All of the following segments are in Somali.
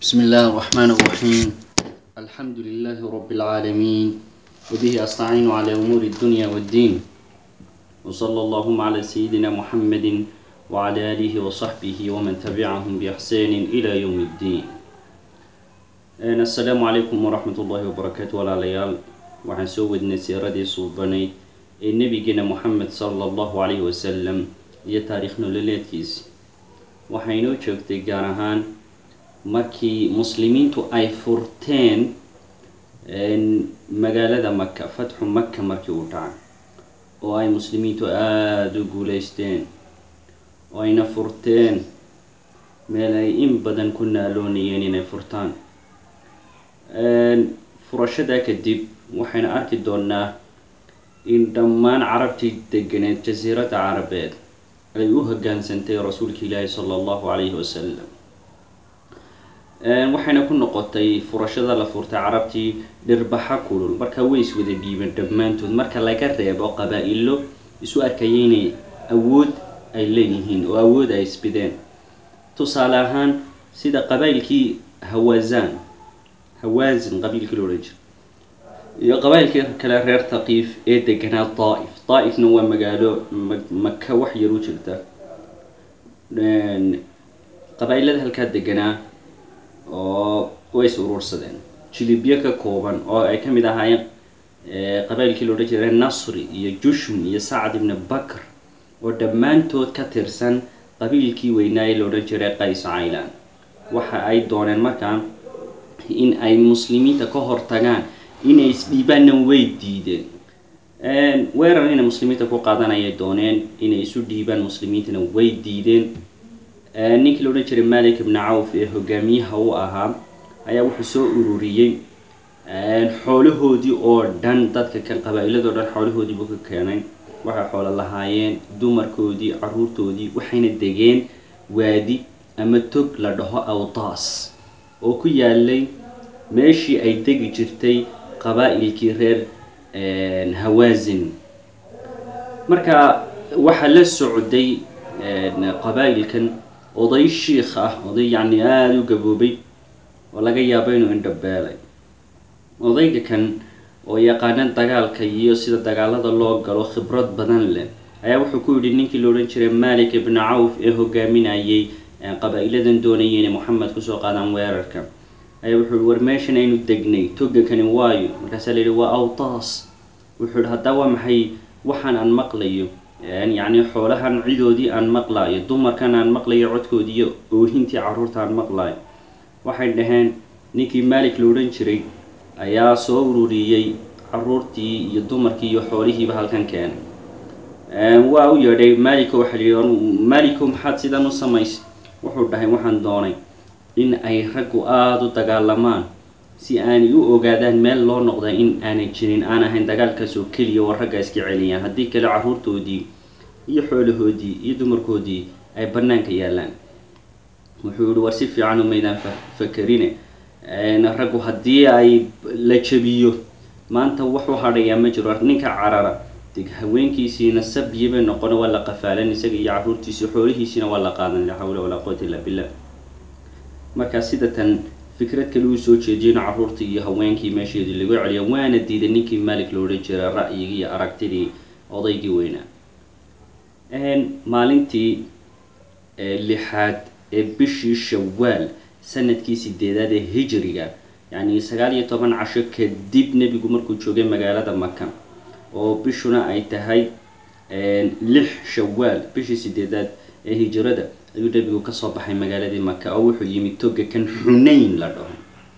بسم الله الرحمن الرحيم الحمد لله رب العالمين وبه أستعين على أمور الدنيا والدين وصلى اللهم على سيدنا محمد وعلى آله وصحبه ومن تبعهم بإحسان إلى يوم الدين أنا السلام عليكم ورحمة الله وبركاته ولا ليال waxaan soo wadnay siiradii suubanayd ee nebigeena moxamed sala allahu calayhi wasalam iyo taariikh nololeedkiisi waxay inoo joogtay gaar ahaan markii muslimiintu ay furteen magaalada maka fatxu maka markii uu dhacay oo ay muslimiintu aada u guuleysteen oo ayna furteen meel ay in badan ku naaloonayeen inay furtaan furashadaa kadib waxayna arki doonaa in dhammaan carabtii deganeed jasiiradda carabeed ay u hoggaansantay rasuulka ilaahi sala allahu calayhi wasalam waxayna ku noqotay furashada la furtay carabtii dhirbaxa kulul markaa way is wada dhiibeen dhammaantood marka laga reebo qabaa-ilo isu arkaya inay awood ay leeyihiin oo awood ay isbideen tusaale ahaan sida qabaa'ilkii hawazan hawaasin qabiilkii la odhan jira iyo qabaa'ilkii kale reer thaqiif ee deganaa daa'if daa'ifna waa magaalo maka wax yar u jirta qabaa-ilada halkaa deganaa oo way is urursadeen jilibyo ka kooban oo ay ka mid ahaayeen qabailkii la odhan jiray nasri iyo jushum iyo sacd ibni bakr oo dhammaantood ka tirsan qabiilkii weynaaye la odhan jiray qays caylan waxa ay dooneen markaa in ay muslimiinta ka hortagaan inay isdhiibaanna way diideen weerar inay muslimiinta ku qaadanayay dooneen inay isu dhiibaan muslimiintana way diideen ninkii la odhan jiray malik ibni cawf ee hogaamiyaha u ahaa ayaa wuxuu soo ururiyey xoolahoodii oo dhan dadka kan qabaa-iladoo dhan xoolahoodiibuu ka keenay waxay xoolo lahaayeen dumarkoodii caruurtoodii waxayna degeen waadi ama tog la dhaho awtaas oo ku yaalay meeshii ay degi jirtay qabaa-ilkii reer hawaasin marka waxaa la socday qabaa-ilkan oday shiikh ah oday yacni aada u gaboobay oo laga yaabo inuu indhabeelay odayga kan oo yaqaana dagaalka iyo sida dagaalada loo galo khibrad badan leh ayaa wuxuu ku yidhi ninkii la odhan jiray malik ibni cawf ee hogaaminayay qabaa-iladan doonayay inay moxamed kusoo qaadaan weerarka ayaa wuxuu yihi war meeshan aynu degnay toga kani waayo markaasaa la yidhi waa awtaas wuxuu yihi haddaa waa maxay waxaan aan maqlayo yacni xoolahan cidoodii aan maqlaayo dumarkan aan maqlayo codkoodii iyo oohintii carruurta aan maqlaayo waxay dhaheen ninkii malik la odhan jiray ayaa soo ururiyey caruurtii iyo dumarkii iyo xoolihiiba halkan keenay waa u yeedhay maliko waxaa la yidhi maliko maxaad sidan u samaysay wuxuu dhahay waxaan doonay in ay raggu aada u dagaalamaan si aanay u ogaadaan meel loo noqda in aanay jirin aan ahayn dagaalkaas oo keliya oo ragga iska celiyaan haddii kale carruurtoodii iyo xoolahoodii iyo dumarkoodii ay bannaanka yaallaan wuxuu yihi war si fiican umaydaan fakerine raggu haddii ay la jabiyo maanta wuxuu hadhayaa ma jiro ninka carara deg haweenkiisiina sabyi bay noqona waa la qafaalan isaga iyo carruurtiisii xoolihiisiina waa la qaadan laa xawla walaa quwata illa billah markaa sida tan fikrad kale uu soo jeediyey in carruurtii iyo haweenkii meesheedii lagu celiyo waana diiday ninkii malik lo odhan jiray ra'yigii iyo aragtidii odaygii weynaa maalintii lixaad ee bishii shawaal sanadkii sideedaad ee hijriga yacni sagaal iyo toban casho kadib nebigu markuu joogay magaalada maka oo bishuna ay tahay lix shawaal bishii sideedaad ee hijrada ayuu nebigu kasoo baxay magaaladii maka oo wuxuu yimi toga kan xunayn la dhaho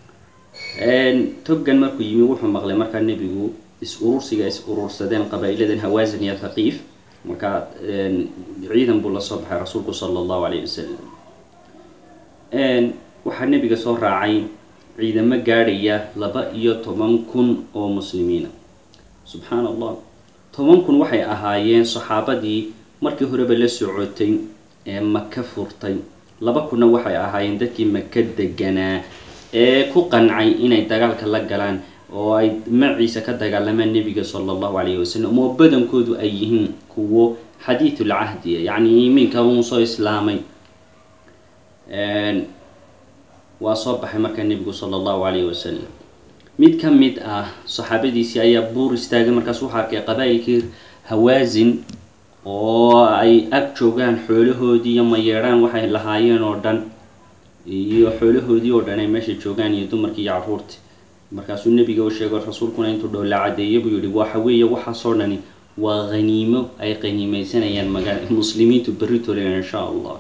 togan markuu yimi wuxuu maqlay markaa nebigu is urursiga is urursadeen qabaa-iladan hawaasin iyo thaqiif markaa ciidan buu lasoo baxay rasuulku sala allahu calayhi wasalam waxaa nebiga soo raacay ciidamo gaadhaya laba iyo toban kun oo muslimiina subxaana allah toban kun waxay ahaayeen saxaabadii markii horeba la socotay ee maka furtay laba kunna waxay ahaayeen dadkii maka deganaa ee ku qancay inay dagaalka la galaan oo ay maciisa ka dagaalamaan nebiga sala allahu calayhi wasalam oo badankoodu ay yihiin kuwo xadiidul cahdiya yacni iminka uun soo islaamay waa soo baxay markaa nebigu sala allahu calayhi wasalam mid ka mid ah saxaabadiisii ayaa buur istaagay markaas wuxuu arkay qabaa'ilkii hawaasin oo ay ag joogaan xoolahoodii iyo mayeedhaan waxay lahaayeen oo dhan iyo xoolahoodii oo dhan ay meesha joogaan iyo dumarkii iyo carruurtii markaasuu nebiga u sheego rasuulkuna intuu dhow la cadeeyay buu yihi waxa weeye waxaasoo dhani waa haniimo ay qaniimeysanayaan maga muslimiintu berri tolen insha allah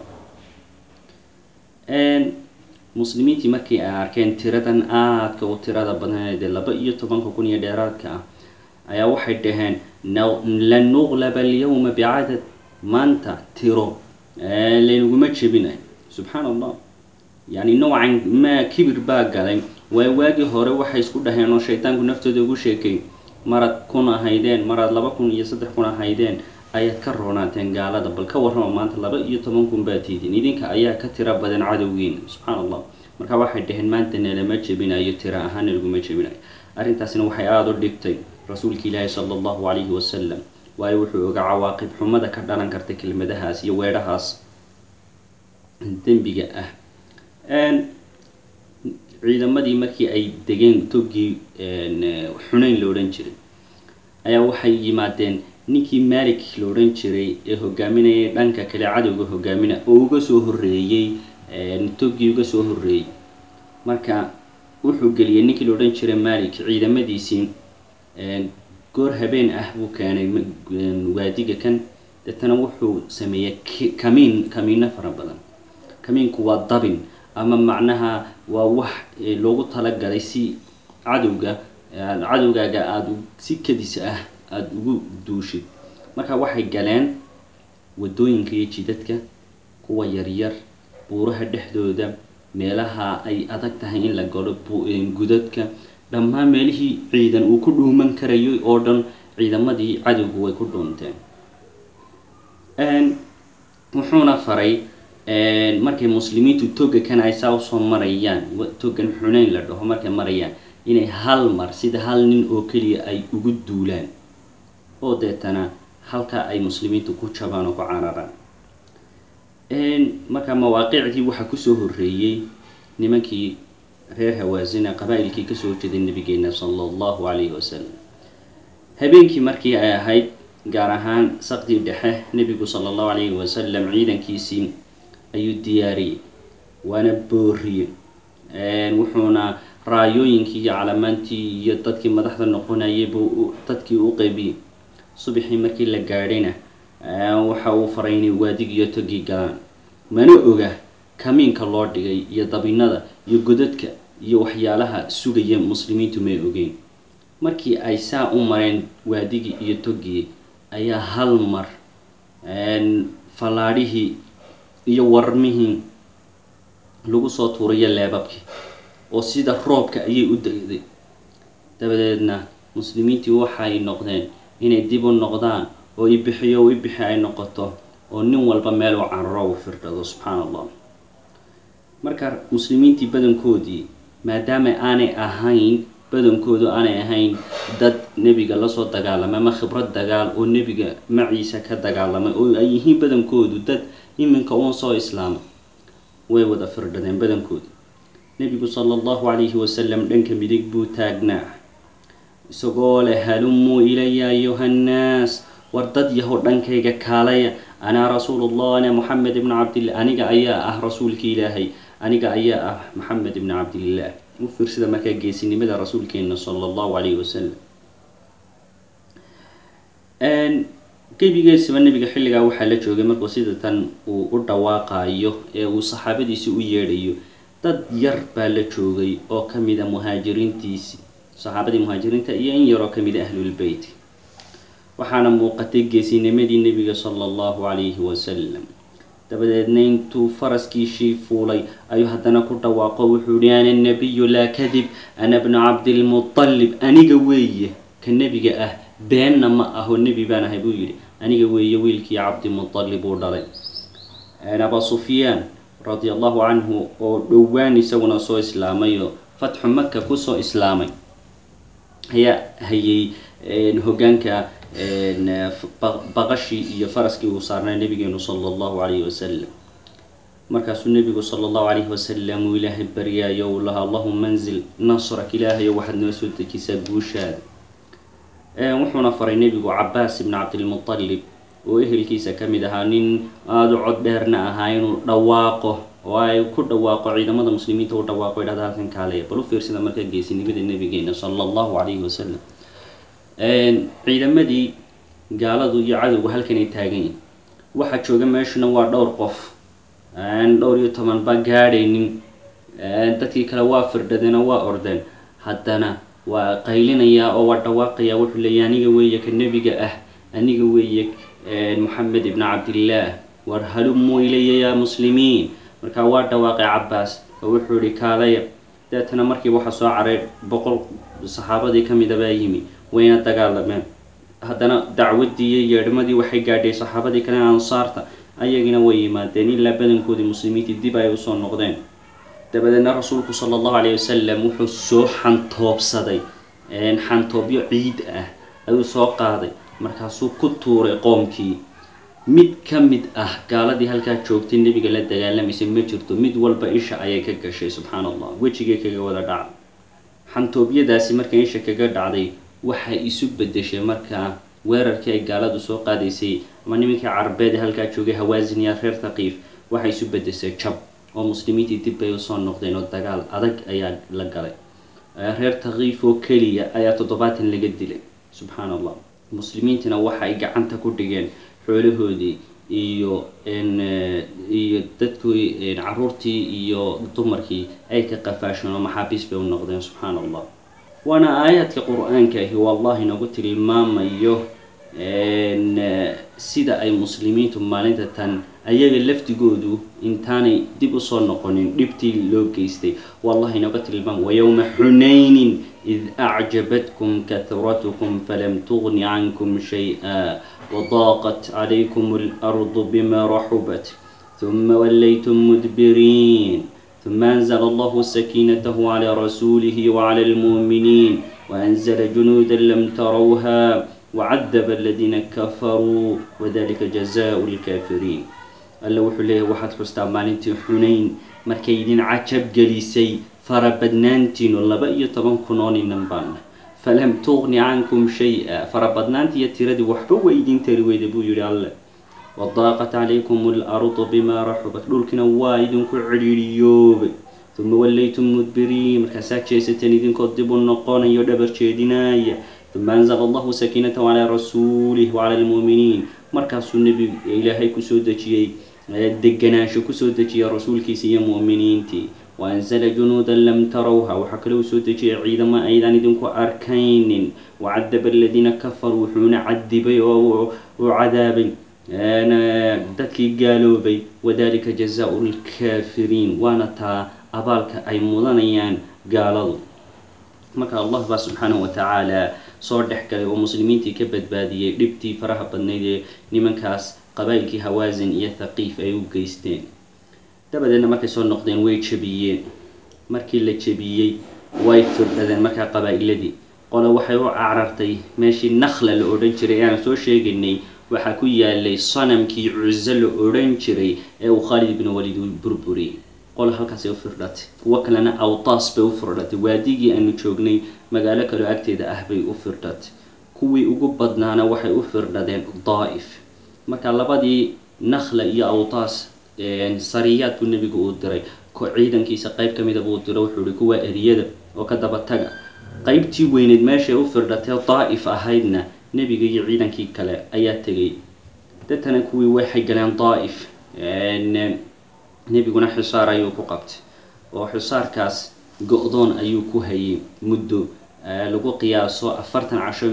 muslimiintii markii ay arkeen tiradan aadka u tirada badan dee laba iyo tobanka kun iyo dheeraadka ah ayaa waxay dhaheen lan nuqlaba alyawma bicadad maanta tiro laynaguma jebinayo subxaan allah yani noocan maa kibir baa galay waay waagii hore waxay isku dhaheen oo shaydaanku naftooda ugu sheekay marad kun ahaydeen marad laba kun iyo saddex kun ahaydeen ayaad ka roonaateen gaalada bal ka warrama maanta laba iyo toban kun baa tiidin idinka ayaa ka tira badan cadowgiina subxaan allah marka waxay dhaheen maanta nalama jebinayo tira ahaan nalaguma jebinayo arrintaasna waxay aada u dhibtay rasuulka ilaahi sala allahu calayhi wasalam waayo wuxuu oga cawaaqib xumada ka dhalan karta kelmadahaas iyo weedhahaas dembiga ah ciidamadii markii ay degeen toggii xunayn la odhan jiray ayaa waxay yimaadeen ninkii malik la odhan jiray ee hogaaminayay dhanka kale cadowga hogaamina oo uga soo horreeyey toggii uga soo horreeyey marka wuxuu geliyay ninkii la odhan jiray malik ciidamadiisii goor habeen ah buu keenay waadiga kan deetana wuxuu sameeyey kamiin kamiino fara badan kamiinku waa dabin ama macnaha waa wax loogu talagalay si cadowga cadowgaaga aada si kadis ah aada ugu duushid marka waxay galeen waddooyinka iyo jidadka kuwa yaryar buuraha dhexdooda meelaha ay adag tahay in la galo gudadka dhammaan meelihii ciidan uu ku dhuuman karayay oo dhan ciidamadii cadowgu way ku dhuunteen wuxuuna faray markay muslimiintu toga kan ay saa usoo marayaan togan xuneyn la dhaho markay marayaan inay hal mar sida hal nin oo keliya ay ugu duulaan oo deetana halkaa ay muslimiintu ku jabaan oo ku cararaan marka mawaaqicdii waxaa kusoo horreeyey nimankii reer hawaasina qabaa-ilkii kasoo jeeday nabigeena sala allahu calayhi wasalam habeenkii markii ay ahayd gaar ahaan saqdii dhexe nebigu sala allahu calayhi wasalam ciidankiisii ayuu diyaariyey waana booriyey wuxuuna raayooyinkii iyo calamaantii iyo dadkii madaxda noqonayay buu dadkii u qaybiyey subaxii markii la gaadhayna waxa uu faray inay waadigiiyo togii galaan mana oga kamiinka loo dhigay iyo dabinada iyo godadka iyo waxyaalaha sugaya muslimiintu may ogeyn markii ay saa u mareen waadigii iyo togii ayaa hal mar fallaadhihii iyo warmihii lagu soo tuurayo leebabkii oo sida roobka ayay u degday dabadeedna muslimiintii waxay noqdeen inay dib u noqdaan oo ibixiyo ibixi ay noqoto oo nin walba meel u cararo u firdhado subxaan allah marka muslimiintii badankoodii maadaama aanay ahayn badankoodu aanay ahayn dad nebiga lasoo dagaalamay ama khibrad dagaal oo nebiga maciisa ka dagaalamay oo ay yihiin badankoodu dad iminka uun soo islaamay way wada firdhadeen badankoodu nebigu sala allahu calayhi wasalam dhanka midig buu taagnaa isagoo leh halumuu ilaya ayuha nnaas war dad yahow dhankayga kaalaya anaa rasuulullah ana moxamed ibnu cabdillah aniga ayaa ah rasuulki ilaahay aniga ayaa ah maxamed ibnu cabdillaah u fiirsada markaa geesinimada rasuulkeena sala allahu calayhi wasalam gebigeesaba nebiga xilligaa waxaa la joogay markuu sida tan uu u dhawaaqayo ee uu saxaabadiisi u yeedhayo dad yar baa la joogay oo ka mida muhaajiriintiisi saxaabadii muhaajiriinta iyo in yaroo ka mida ahlulbeyt waxaana muuqatay geesinimadii nebiga sala allahu calayhi wasalam dabadeedna intuu faraskiishii fuulay ayuu haddana ku dhawaaqo wuxuu yihi ana nabiyu laa kadib ana bnu cabdilmutalib aniga weeye ka nebiga ah beenna ma aho nebi baan ahay buu yidhi aniga weeye wiilkii cabdimutalib uu dhalay aba sufyaan radi allahu canhu oo dhowaan isaguna soo islaamay oo fatxu maka kusoo islaamay ayaa hayay hogaanka baqashii iyo faraskii uu saarnay nabigeenu sala allahu calayhi wasalam markaasuu nebigu sala allahu calayhi wasalam uu ilaahay baryaayo uu lahaa allahuma anzil nasrak ilaahayo waxaad noo soo dejisaa guushaada wuxuuna faray nebigu cabaas ibni cabdilmutalib oo ehelkiisa ka mid ahaa nin aada u cod dheerna ahaa inuu dhawaaqo oo ay ku dhawaaqo ciidamada muslimiinta u dhawaaqo idhahda halkan kaalaya bal u fiirsada markaa geesinimada nabigeena sala allahu calayhi wasalam ciidamadii gaaladu iyo cadowgu halkan ay taagan yihin waxaa jooga meeshuna waa dhowr qof dhowr iyo toban ba gaadhaynin dadkii kale waa firdhadeen oo waa ordeen haddana waa qaylinayaa oo waa dhawaaqayaa wuxuu leeya aniga weeye ka nebiga ah aniga weeye moxamed ibni cabdillaah war halumuu ilaya yaa muslimiin markaa waa dhawaaqay cabaas oo wuxuu yihi kaalaya deetana markiiba waxaa soo caray boqol saxaabadii ka mida baa yimi wayna dagaalameen haddana dacwaddii iyo yeedhmadii waxay gaadhay saxaabadii kale ansaarta ayagina way yimaadeen ilaa badankoodii muslimiintii dib ay usoo noqdeen dabadeedna rasuulku sala allahu calayhi wasalam wuxuu soo xantoobsaday xantoobyo ciid ah ayuu soo qaaday markaasuu ku tuuray qoomkii mid ka mid ah gaaladii halkaa joogtay nebiga la dagaalamaysa ma jirto mid walba isha ayay ka gashay subxaana allah wejigay kaga wada dhacday xantoobyadaasi marka isha kaga dhacday waxay isu bedeshay markaa weerarkii ay gaaladu soo qaadaysay ama nimankii carabeed ee halkaa joogay hawaasin iyo reer thaqiif waxay isu bedesay jab oo muslimiintii dib bay usoo noqdeen oo dagaal adag ayaa la galay reer thaqiif oo keliya ayaa toddobaatan laga dilay subxaana allah muslimiintina waxay gacanta ku dhigeen xoolahoodii iyo iyo dadkii caruurtii iyo dumarkii ay ka qafaasheen oo maxaabiis bay u noqdeen subxaana allah waana aayaadka qur-aanka ahi wallahi nagu tilmaamayo sida ay muslimiintu maalinta tan ayaga laftigoodu intaanay dib usoo noqonin dhibtii loo geystay wallahi naga tilmaam wayowma xunaynin id acjabatkum kahratukum falam tugni cankum shay-a wadaaqat calaykum alardu bima raxubat ثuma wallaytum mudbiriin ثم أنزل الله سكينته على رسوله وعلى المؤمنين وأنزل جنودا لم تروها وعذب الذين كفروا وذلك جزاء الكافرين alla wuxuu leeyahy waxaad xustaa maalintii xunayn markay idin cajab gelisay farabadnaantiinu laba iyo toban kun oo ninan baana falam tuqni cankum shay-a farabadnaantiiyo tiradii waxba way idin tari weyda buu yihi alle wadaaqat calaykum alardu bimaa raxubat dhulkina waa idinku cidhiiriyoobay uma wallaytum mudbiriin markaasaa jeesateen idinkoo dib u noqonayo dhabar jeedinaya uma anzala allahu sakiinatahu calaa rasuulih wacala almu'miniin markaasuu nebi ilaahay kusoo dejiyey deganaansho kusoo dejiyay rasuulkiisa iyo mu'miniintii waanzala junuudan lam tarawha waxaa kale uu soo dejiyay ciidamo aydan idinku arkaynin wacadaba aladiina kafaruu wuxuuna cadibay oo uu cadaabay dadkii gaaloobay wadalika jazaau lkaafiriin waana taa abaalka ay mudanayaan gaaladu marka allah baa subxaanahu wa tacaala soo dhex galay oo muslimiintii ka badbaadiyey dhibtii faraha badnayd ee nimankaas qabaa'ilkii hawaasin iyo thaqiif ay u geysteen dabadeedna markay soo noqdeen way jebiyeen markii la jebiyey way firdhadeen markaa qabaa'iladii qole waxay u carartay meeshii nakhla la odhan jiray ee aan soo sheegaynay waxaa ku yaalay sanamkii cuso la odhan jiray ee uu khaalid ibnu walid uu burburiyey qole halkaasay u firdhatay kuwo kalena awtaas bay u firdhatay waadigii aanu joognay magaalo kaloo agteeda ah bay u firdhatay kuwii ugu badnaana waxay u firdhadeen daa'if marka labadii nakhla iyo awtaas sariyaad buu nebigu uu diray ko ciidankiisa qayb ka mida buu diro wuxuu ihi kuwa eriyada oo ka daba taga qaybtii weyneed meeshay u firdhatee daa'if ahaydna nebiga iyo ciidankii kale ayaa tegay dadtana kuwii waxay galeen daa'if nebiguna xisaar ayuu ku qabtay oo xisaarkaas go-doon ayuu ku hayay muddo lagu qiyaaso afartan casho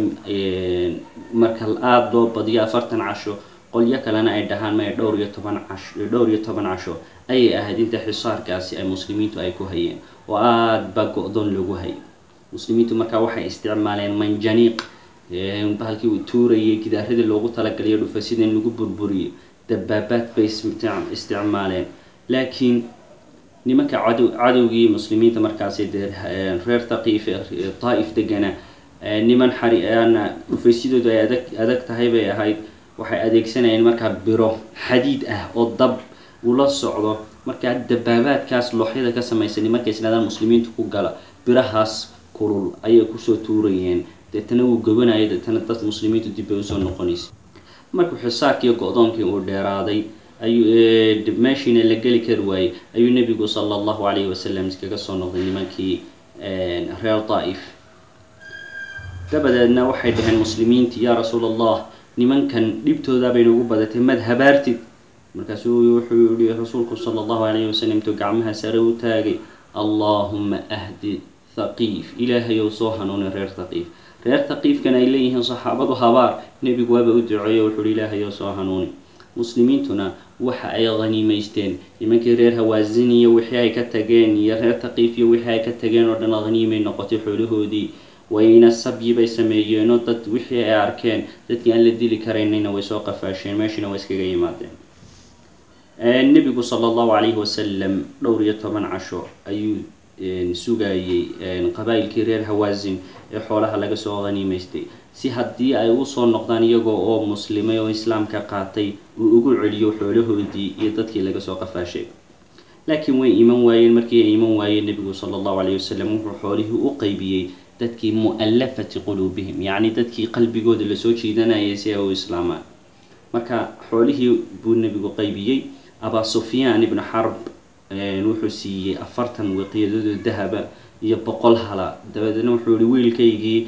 marka aada loo badiyo afartan casho qolyo kalena ay dhahaan maya dhowr iyo toban casho dhowr iyo toban casho ayay ahayd inta xisaarkaasi ay muslimiintu ay ku hayeen oo aada baa go-doon lagu hayay muslimiintu markaa waxay isticmaaleen manjaniiq bahalkii uu tuurayay gidaaradii loogu talagalay dhufasida in lagu burburiyo dabaabaad bay isticmaaleen laakiin nimanka cadow cadowgii muslimiinta markaasi dee reer thaqiif daa'if degana niman xariana dhufaysidoodu ay adag adag tahay bay ahayd waxay adeegsanayeen markaa biro xadiid ah oo dab ula socdo markaa dabaabaadkaas looxyada ka samaysani markay isnaadaan muslimiintu ku gala birahaas kulul ayay kusoo tuurayeen deetana wuu gobanayay deetana dad muslimiintu dib bay usoo noqonaysa markuu xisaarkiiyo go-doonkii uu dheeraaday ayuu meeshiina la geli kari waayey ayuu nebigu sala allahu calayhi wasalam iskaga soo noqday nimankii reer daa'if dabadeedna waxay dhaheen muslimiintii yaa rasuul allah nimankan dhibtoodaa bay nagu badatay mad habaartid markaasuu wuxuu yihi rasuulku sala allahu calayhi wasalam intuu gacmaha sare u taagay allaahuma ahdi thaqiif ilaahay ou soo hanuuni reer thaqiif reer thaqiifkan ay leeyihiin saxaabadu habaar nebigu waaba u duceeyo wuxuu hi ilaahay ou soo hanuuni muslimiintuna waxa ay haniimaysteen nimankii reer hawaasin iyo wixii ay ka tageen iyo reer thaqiif iyo wixii ay ka tageen oo dhan haniimay noqotay xoolahoodii wayna sabyi bay sameeyeenoo dad wixii ay arkeen dadkii aan la dili karaynayna way soo qafaasheen meeshiina way iskaga yimaadeen nebigu sala allahu calayhi wasalam dhowr iyo toban casho ayuu sugayey qabaa'ilkii reer hawaasin ee xoolaha laga soo haniimaystay si haddii ay usoo noqdaan iyagoo oo muslimay oo islaamka qaatay uu ugu celiyo xoolahoodii iyo dadkii laga soo qafaashay laakiin way iman waayeen markii ay iman waayeen nebigu sala allahu calayhi wasalam wuxuu xoolihii u qeybiyey dadkii mu'allafati quluubihim yacni dadkii qalbigooda lasoo jiidanayay si ay u islaamaan marka xoolihii buu nebigu qeybiyey abaa sufyaan ibnu xarb wuxuu siiyey afartan wiqyadooda dahaba iyo boqol hala dabadeedna wuxuu yihi wiilkaygii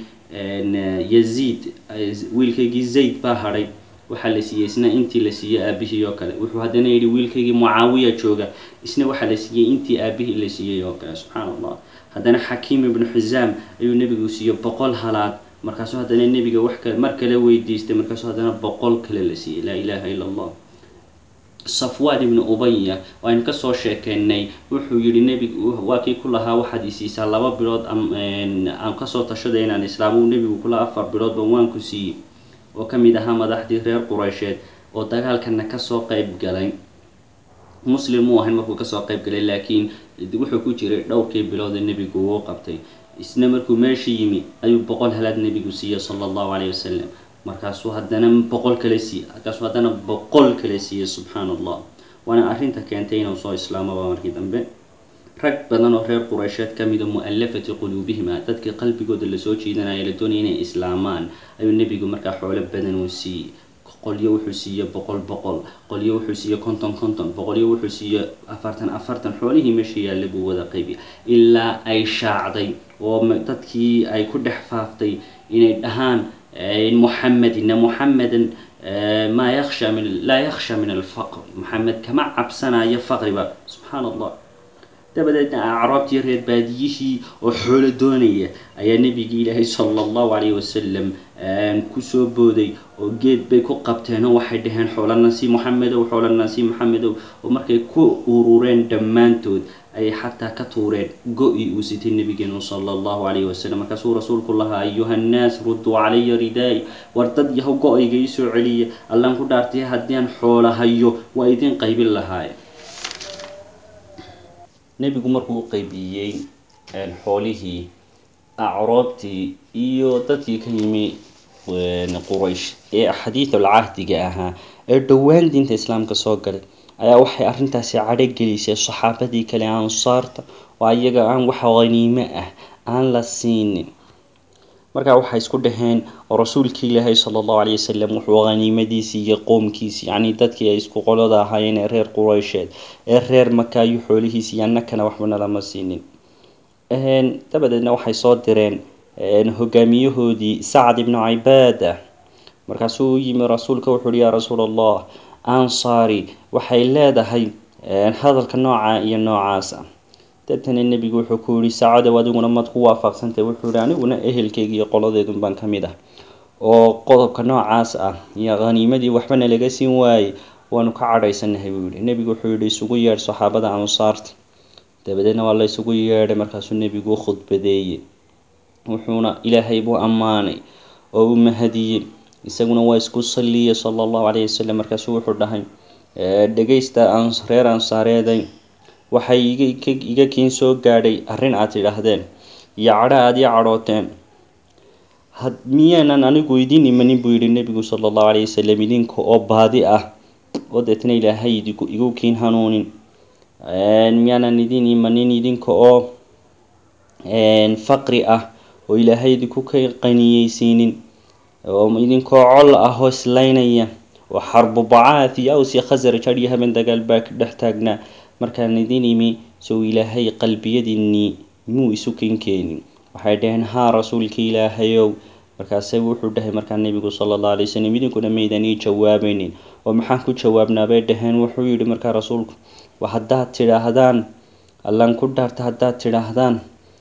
yaziid wiilkaygii zayd baa hadhay waxaa la siiyey isna intii la siiyey aabihii oo kale wuxuu haddana yidhi wiilkaygii mucaawiya jooga isna waxaa la siiyey intii aabihii la siiyey oo kale subxaan allah haddana xakiim ibnu xisaam ayuu nebigu siiyey boqol halaad markaasuu haddana nebiga wax kale mar kale weydiistay markaasuu haddana boqol kale la siiyey laa ilaaha ila allah safwaan ibnu ubaya aynu kasoo sheekeynay wuxuu yihi nebigu waa kii ku lahaa waxaad isiisaa laba bilood aan kasoo tashaday inaan islaamo nebigu kulahaa afar biloodba waan ku siiyey oo ka mid ahaa madaxdii reer qureysheed oo dagaalkana kasoo qeyb galay muslim muu ahayn markuu kasoo qeyb galay laakiin wuxuu ku jiray dhowrkii bilood ee nebigu uu qabtay isna markuu meesha yimi ayuu boqol halaad nebigu siiyey sala allahu calayhi wasalam markaasuu haddana boqol kale siiye markaasuu haddana boqol kale siiyey subxaan allah waana arrinta keentay inuu soo islaamaba markii dambe rag badan oo reer qureysheed ka mida mu-allafati quluubihima dadkii qalbigooda lasoo jiidanaya la doonaya inay islaamaan ayuu nebigu markaa xoolo badan uu siiyey qolyo wuxuu siiyey boqol boqol qolyo wuxuu siiyey konton konton boqolyo wuxuu siiyey afartan afartan xoolihii meesha yaalla buu wada qaybiya ilaa ay shaacday oo dadkii ay ku dhex faaftay inay dhahaan muxamed ina muxamedan maa yaksha min laa yaksha min alfaqr maxamed kama cabsanayo faqriba subxaan allah dabadeedna acraabtii reer baadiyihii oo xoolo doonaya ayaa nebigii ilaahay sala allahu calayhi wasalam kusoo booday oo geed bay ku qabteen oo waxay dhaheen xoolanasi moxamedow xoolanasi moxamedow oo markay ku urureen dhammaantood ayay xataa ka tuureen go-i uu sitay nabigeenu sala allahu calayhi wasalam markaasuu rasuulku lahaa ayuha nnaas rudduu calaya ridaay war dad yahow go-ayga ii soo celiya allaan ku dhaartay haddii aan xoola hayo waa idin qaybin lahaaye nebigu markuu u qeybiyey xoolihii acroobtii iyo dadkii ka yimi quraysh ee xadiidul cahdiga ahaa ee dhowaan diinta islaamka soo galay ayaa waxay arrintaasi cadho gelisay saxaabadii kale ansaarta oo ayaga aan wax haniime ah aan la siinin markaa waxay isku dhaheen oo rasuulkii ilaahay sala allahu calay wasalam wuxuu haniimadiisii iyo qoomkiisii yacnii dadkii ay isku qolada ahaayeen ee reer qureysheed ee reer maka ayuu xoolihiisii iyo annakana waxbana lama siinin dabadeedna waxay soo direen hogaamiyahoodii sacad ibnu cibaada markaasuu u yimi rasuulka wuxu uhi yaa rasuul allah ansaari waxay leedahay hadalka nooca iyo noocaas ah deetana nebigu wuxuu ku yihi saacadow adiguna maad ku waafaqsantay wuxuu yihi aniguna ehelkeyga iyo qoladeedun baan ka mid ah oo qodobka noocaas ah iyo haniimadii waxbana laga siin waayey waanu ka cadhaysanahay buu yihi nebigu wuxuu yihi isugu yeedh saxaabada ansaarta dabadeedna waa la isugu yeedhay markaasuu nebigu u khudbadeeyey wuxuuna ilaahay buu ammaanay oo u mahadiyey isaguna waa isku salliyay sala allahu calayhi wasalam markaasuu wuxuu dhahay dhegaysta reer ansaareeday waxay iga kiin soo gaadhay arrin aad tidhaahdeen iyo cadho aad ii cadhooteen miyaanan anigu idin imanin buu yihi nebigu sala allahu calayhi wasalam idinka oo baadi ah oo deetna ilaahay igu kiin hanuunin miyaanan idin imanin idinka oo faqri ah oo ilaahay idinku ka qaniyeysiinin oo idinkoo col ah oo islaynaya oo xarbu bacaad iyo aws iyo khasraj hadhiyo haben dagaal baa ka dhex taagnaa markaan idin imi sow ilaahay qalbiyadiinnii muu isu kenkeenin waxay dhaheen haa rasuulka ilaahayow markaase wuxuu dhahay markaa nebigu sala allahu alay wasalam idinkuna maydan ii jawaabaynin oo maxaan ku jawaabnaa bay dhaheen wuxuu yidhi markaa rasuulku haddaad tidhaahdaan allan ku dhaarta haddaad tidhaahdaan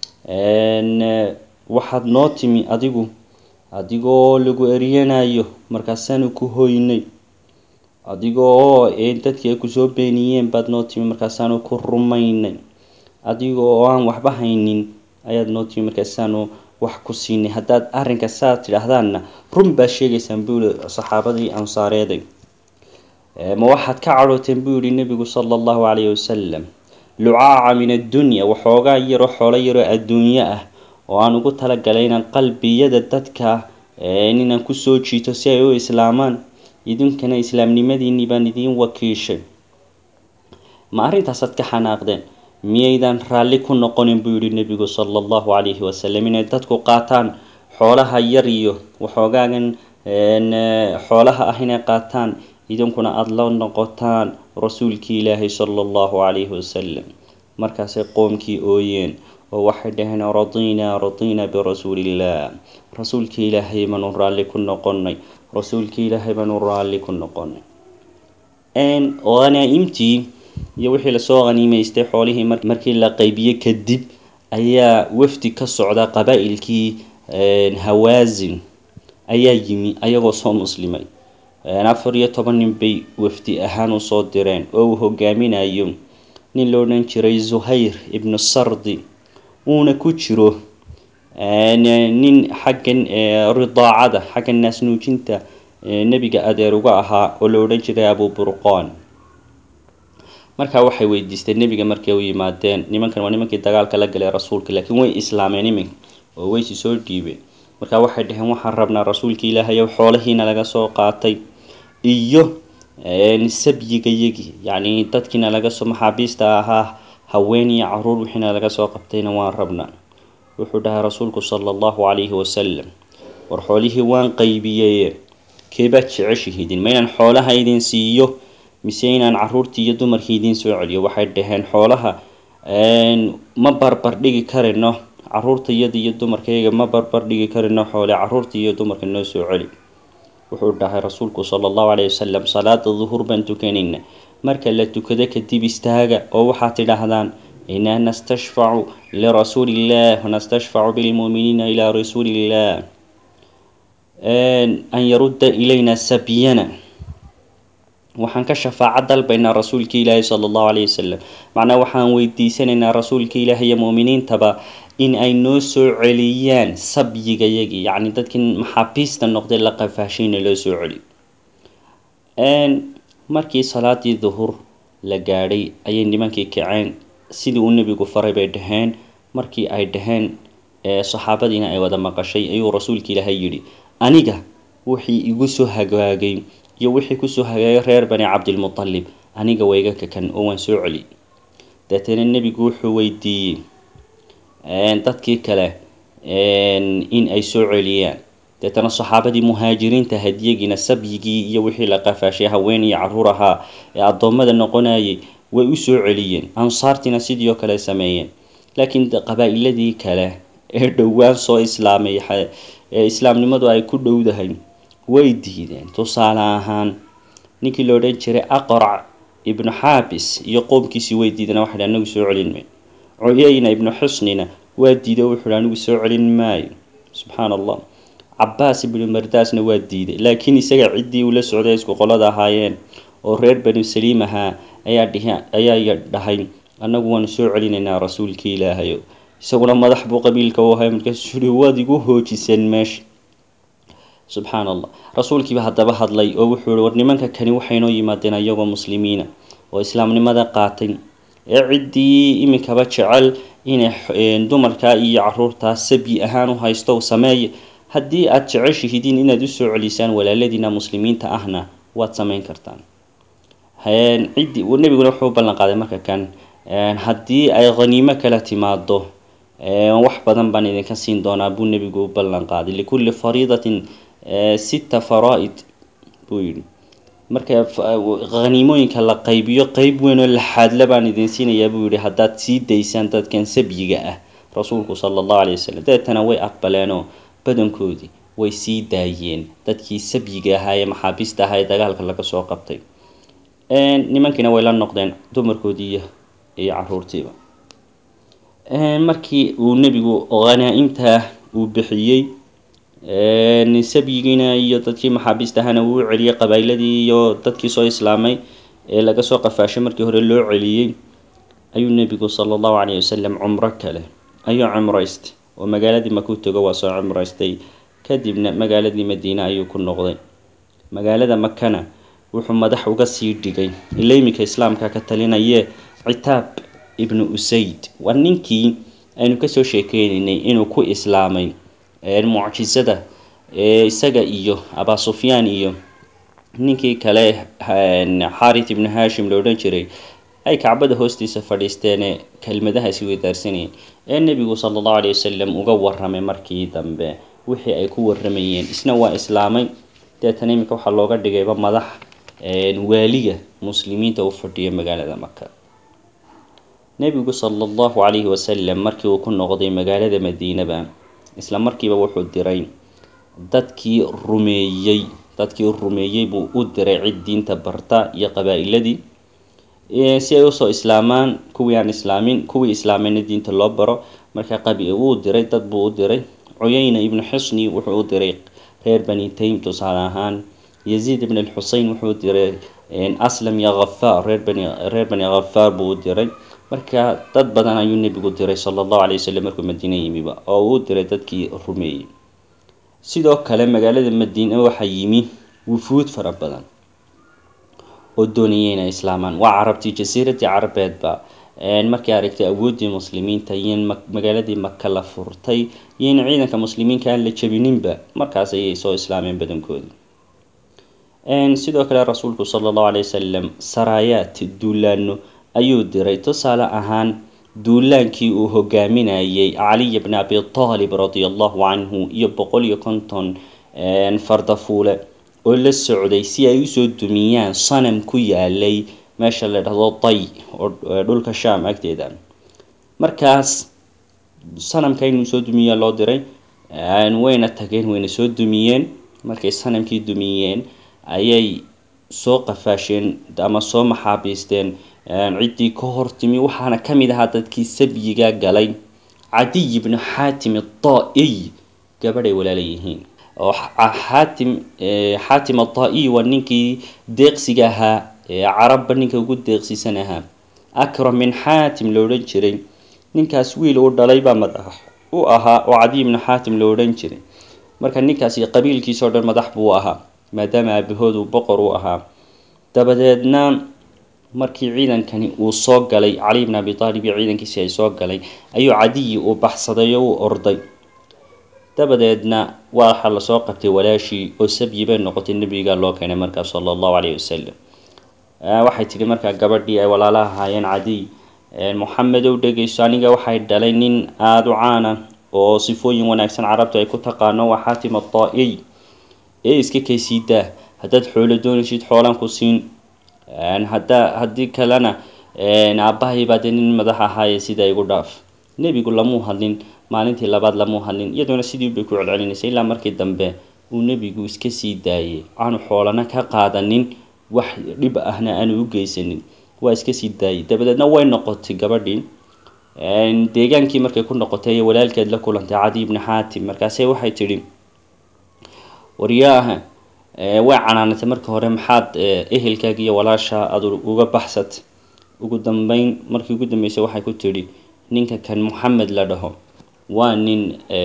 waxaad noo timi adigu adigoo lagu eryanayo markaasaanu ku hoynay adigoo dadkii ay kusoo beeniyeen baad noo timi markaasaanu ku rumaynay adiga oo aan waxba haynin ayaad noo timi markaasaanu wax ku siinay haddaad arrinka saad tidhaahdaanna run baad sheegaysaan buu yihi saxaabadii ansaareeday ma waxaad ka cadhooteen buu yihi nebigu sala allahu calayhi wasalam lucaaca min addunya waxoogaa yaroo xoolo yaroo adduunyo ah oo aan ugu talagalay inaan qalbiyada dadka inaan kusoo jiito si ay u islaamaan idinkana islaamnimadiinnii baan idiin wakiishay ma arrintaasaad ka xanaaqdeen miyaydan raalli ku noqonin buu yihi nebigu sala allahu calayhi wasalam inay dadku qaataan xoolaha yar iyo waxoogaagan xoolaha ah inay qaataan idinkuna aada la noqotaan rasuulkii ilaahay sala allahu calayhi wasalam markaasay qoomkii ooyeen oo waxay dhaheen radinaa radinaa birasuuliillah rasuulkii ilaahay baanu raalli ku noqonay rasuulkii ilaahay baanu raalli ku noqonay hanaa-imtii iyo wixii lasoo haniimaystay xoolihii markii la qeybiyey kadib ayaa wafdi ka socda qabaa-ilkii hawaasin ayaa yimi ayagoo soo muslimay afar iyo toban nin bay wafdi ahaan usoo direen oo uu hogaaminayo nin la odhan jiray zuhayr ibnu sardi uuna ku jiro nin xaggan ridaacada xagga naasnuujinta nebiga adeer uga ahaa oo la odhan jiray abu burqaan markaa waxay weydiisteen nebiga markay u yimaadeen nimankan waa nimankii dagaalka la galay rasuulka laakiin way islaameen iminka oo waysi soo dhiibeen markaa waxay dhaheen waxaan rabnaa rasuulka ilaahayow xoolahiina laga soo qaatay iyo sabyigayagii yacni dadkiina laga soo maxaabiista ahaa haween iyo caruur wixiina laga soo qabtayna waan rabnaa wuxuu dhahay rasuulku sala allahu calayhi wasalam war xoolihii waan qaybiyeye keebaad jeceshihiidin ma inaan xoolaha idin siiyo mise inaan caruurtii iyo dumarkii idiin soo celiyo waxay dhaheen xoolaha ma barbar dhigi karino caruurta iyada iyo dumarkayga ma barbar dhigi karino xoole caruurta iyo dumarka noo soo celi wuxuu dhahay rasuulku sala allahu calayhi wasalam salaada duhur baan tukanayna marka la tukado kadib istaaga oo waxaad tidhaahdaan inaa nastashfacu lirasuuliillah wanastashfacu bilmuuminiina ilaa rasuuliillah an yarudda ilayna sabyana waxaan ka shafaaco dalbaynaa rasuulka ilaahi sala allahu calayhi wasalam macnaa waxaan weydiisanaynaa rasuulka ilaahi iyo muuminiintaba in ay noo soo celiyaan sabyigayagii yacni dadkii maxaabiista noqday la qafaashayna loo soo celiyo markii salaadii duhur la gaadhay ayay nimankii kaceen sidii uu nebigu faray bay dhaheen markii ay dhaheen saxaabadiina ay wada maqashay ayuu rasuulka ilaahay yidhi aniga wixii igu soo hagaagay iyo wixii kusoo hagaagay reer bani cabdilmutalib aniga wayga kakan oo waan soo celi deetana nebigu wuxuu weydiiyey dadkii kale in ay soo celiyaan deetana saxaabadii muhaajiriinta hadyagiina sabyigii iyo wixii la qafaashay haween iyo caruur ahaa ee addoommada noqonayay way u soo celiyeen ansaartiina sidii oo kale sameeyeen laakiin qabaa-iladii kale ee dhowaan soo islaamay ee islaamnimadu ay ku dhowdahay way diideen tusaale ahaan ninkii la odhan jiray aqrac ibnu xaabis iyo qoomkiisii way diideen waxay dhi anigu soo celin maayo cuyayna ibnu xusnina waa diiday wuxuu hi anigu soo celin maayo subxaana allah cabaas ibnu mardaasna waa diiday laakiin isaga ciddii uu la socday isku qolada ahaayeen oo reer banu saliim ahaa ayaa dhihi ayaa dhahay annagu waanu soo celinaynaa rasuulkii ilaahayo isaguna madax buu qabiilka u ahay markaasuu yihi waad igu hoojiseen meesha subxaan allah rasuulkiiba haddaba hadlay oo wuxuu yihi war nimanka kani waxaynoo yimaadeen ayagoo muslimiina oo islaamnimada qaatay ee ciddii iminkaba jecel inay dumarkaa iyo caruurtaa sabyi ahaan u haysto sameeya haddii aada jeceshihidiin inaad usoo celisaan walaaladiina muslimiinta ahna waad sameyn kartaan ciddii nebiguna wuxuu u ballan qaaday marka kan haddii ay khaniimo kala timaado wax badan baan idinka siin doonaa buu nebigu u ballan qaaday likulli fariidatin sita faraa-id buu yidhi marka khaniimooyinka la qaybiyo qeyb weyn oo laxaadla baan idin siinayaa buu yihi haddaad sii daysaan dadkan sabyiga ah rasuulku sala allahu calay wasalam deetana way aqbaleenoo badankoodii way sii daayeen dadkii sabyiga ahaa ee maxaabiista ahaa ee dagaalka laga soo qabtay nimankiina way la noqdeen dumarkoodii iyo iyo caruurtiiba markii uu nebigu hanaa-imta uu bixiyey sabyigiina iyo dadkii maxaabiista ahaana uu u celiyey qabaa'iladii iyo dadkii soo islaamay ee laga soo qafaashay markii hore loo celiyey ayuu nebigu sala allahu calayh wasalam cumro kale ayuu cumraystay oo magaaladii makuu tego waa soo cumraystay kadibna magaaladii madiine ayuu ku noqday magaalada makana wuxuu madax uga sii dhigay ila iminka islaamka ka talinayee citaab ibnu usayd waa ninkii aynu kasoo sheekeynaynay inuu ku islaamay mucjisada isaga iyo abaa sufyaan iyo ninkii kale xarit ibnu hashim la odhan jiray ay kacbada hoostiisa fadhiisteenee kelmadahaasi weydaarsanayeen ee nebigu sala allahu calay wasalam uga waramay markii dambe wixii ay ku waramayeen isna waa islaamay deetana iminka waxaa looga dhigayba madax waaliga muslimiinta u fadhiya magaalada maka nebigu sala allahu calayhi wasalam markii uu ku noqday magaalada madiinaba isla markiiba wuxuu diray dadkii rumeeyey dadkii rumeeyey buu u diray cid diinta barta iyo qabaa-iladii si ay usoo islaamaan kuwii aan islaamin kuwii islaameyna diinta loo baro marka qabi wuu diray dad buu u diray cuyayna ibnu xusni wuxuu u diray reer bani taym tusaale ahaan yaziid ibn alxusein wuxuu diray aslam iyo khafaar reer bani reer bani khafaar buu u diray marka dad badan ayuu nebigu diray sala allahu calay wasalam markuu madiine yimiba oo uu diray dadkii rumeeyey sidoo kale magaalada madiine waxaa yimi wufuud fara badan oo doonayay inay islaamaan waa carabtii jasiiradii carabeedba markay aragtay awooddii muslimiinta iyo in magaaladii maka la furtay iyo in ciidanka muslimiinka aan la jabininba markaas ayay soo islaameen badankoodii sidoo kale rasuulku sala allahu calay wasalam saraayaad duulaano ayuu diray tusaale ahaan duulaankii uu hogaaminayay caliy bni abi taalib radia allahu canhu iyo boqol iyo konton fardafuule oo la socday si ay usoo dumiyaan sanam ku yaalay meesha la dhahdo day oo dhulka sham agteeda markaas sanamka inuu soo dumiyaa loo diray wayna tageen wayna soo dumiyeen markay sanamkii dumiyeen ayay soo qafaasheen ama soo maxaabiisteen ciddii ka hortimi waxaana ka mid ahaa dadkii sabyiga galay cadiy ibnu xaatim adaa-iy gabadhay walaala yihiin oo xaatim xaatim adaa-iy waa ninkii deeqsiga ahaa ee carabba ninka ugu deeqsiisan ahaa akram min xaatim la odhan jiray ninkaas wiil uu dhalay baa madax u ahaa oo cadiy ibnu xaatim la odhan jiray marka ninkaasi qabiilkiisa oo dhan madax buu ahaa maadaama aabahood uu boqor u ahaa dabadeedna markii ciidankani uu soo galay cali bn abi aalib iyo ciidankiisi ay soo galay ayuu cadiyi uu baxsaday oo uu orday dabadeedna waxaa lasoo qabtay walaashii oo sabyi bay noqotay nebiga loo keenay markaa sala allahu calayhi wasalam waxay tidhi markaa gabadhii ay walaala ahaayeen cadiy moxamedow dhegeyso aniga waxay dhalay nin aada u caana oo sifooyin wanaagsan carabtu ay ku taqaano waa xaatim adaa-iy ee iska kaysiidaa haddaad xoolo doonaysid xoolaan ku siin haddaa haddii kalena aabbahay baa dee nin madax ahaaye sidaa igu dhaaf nebigu lamuu hadlin maalintii labaad lamuu hadlin iyadoona sidii bay ku celcelinaysay ilaa markii dambe uu nebigu iska sii daayay aanu xoolana ka qaadanin wax dhib ahna aanu u geysanin waa iska sii daayay dabadeedna way noqotay gabadhii deegaankii markay ku noqotay ee walaalkeed la kulantay cadi ibni xaatim markaase waxay tidhi waryaaha way canaanatay marka hore maxaad ehelkaaga iyo walaasha aad uga baxsat ugu dambeyn markii ugu dambeysay waxay ku tidhi ninka kan moxamed la dhaho waa nin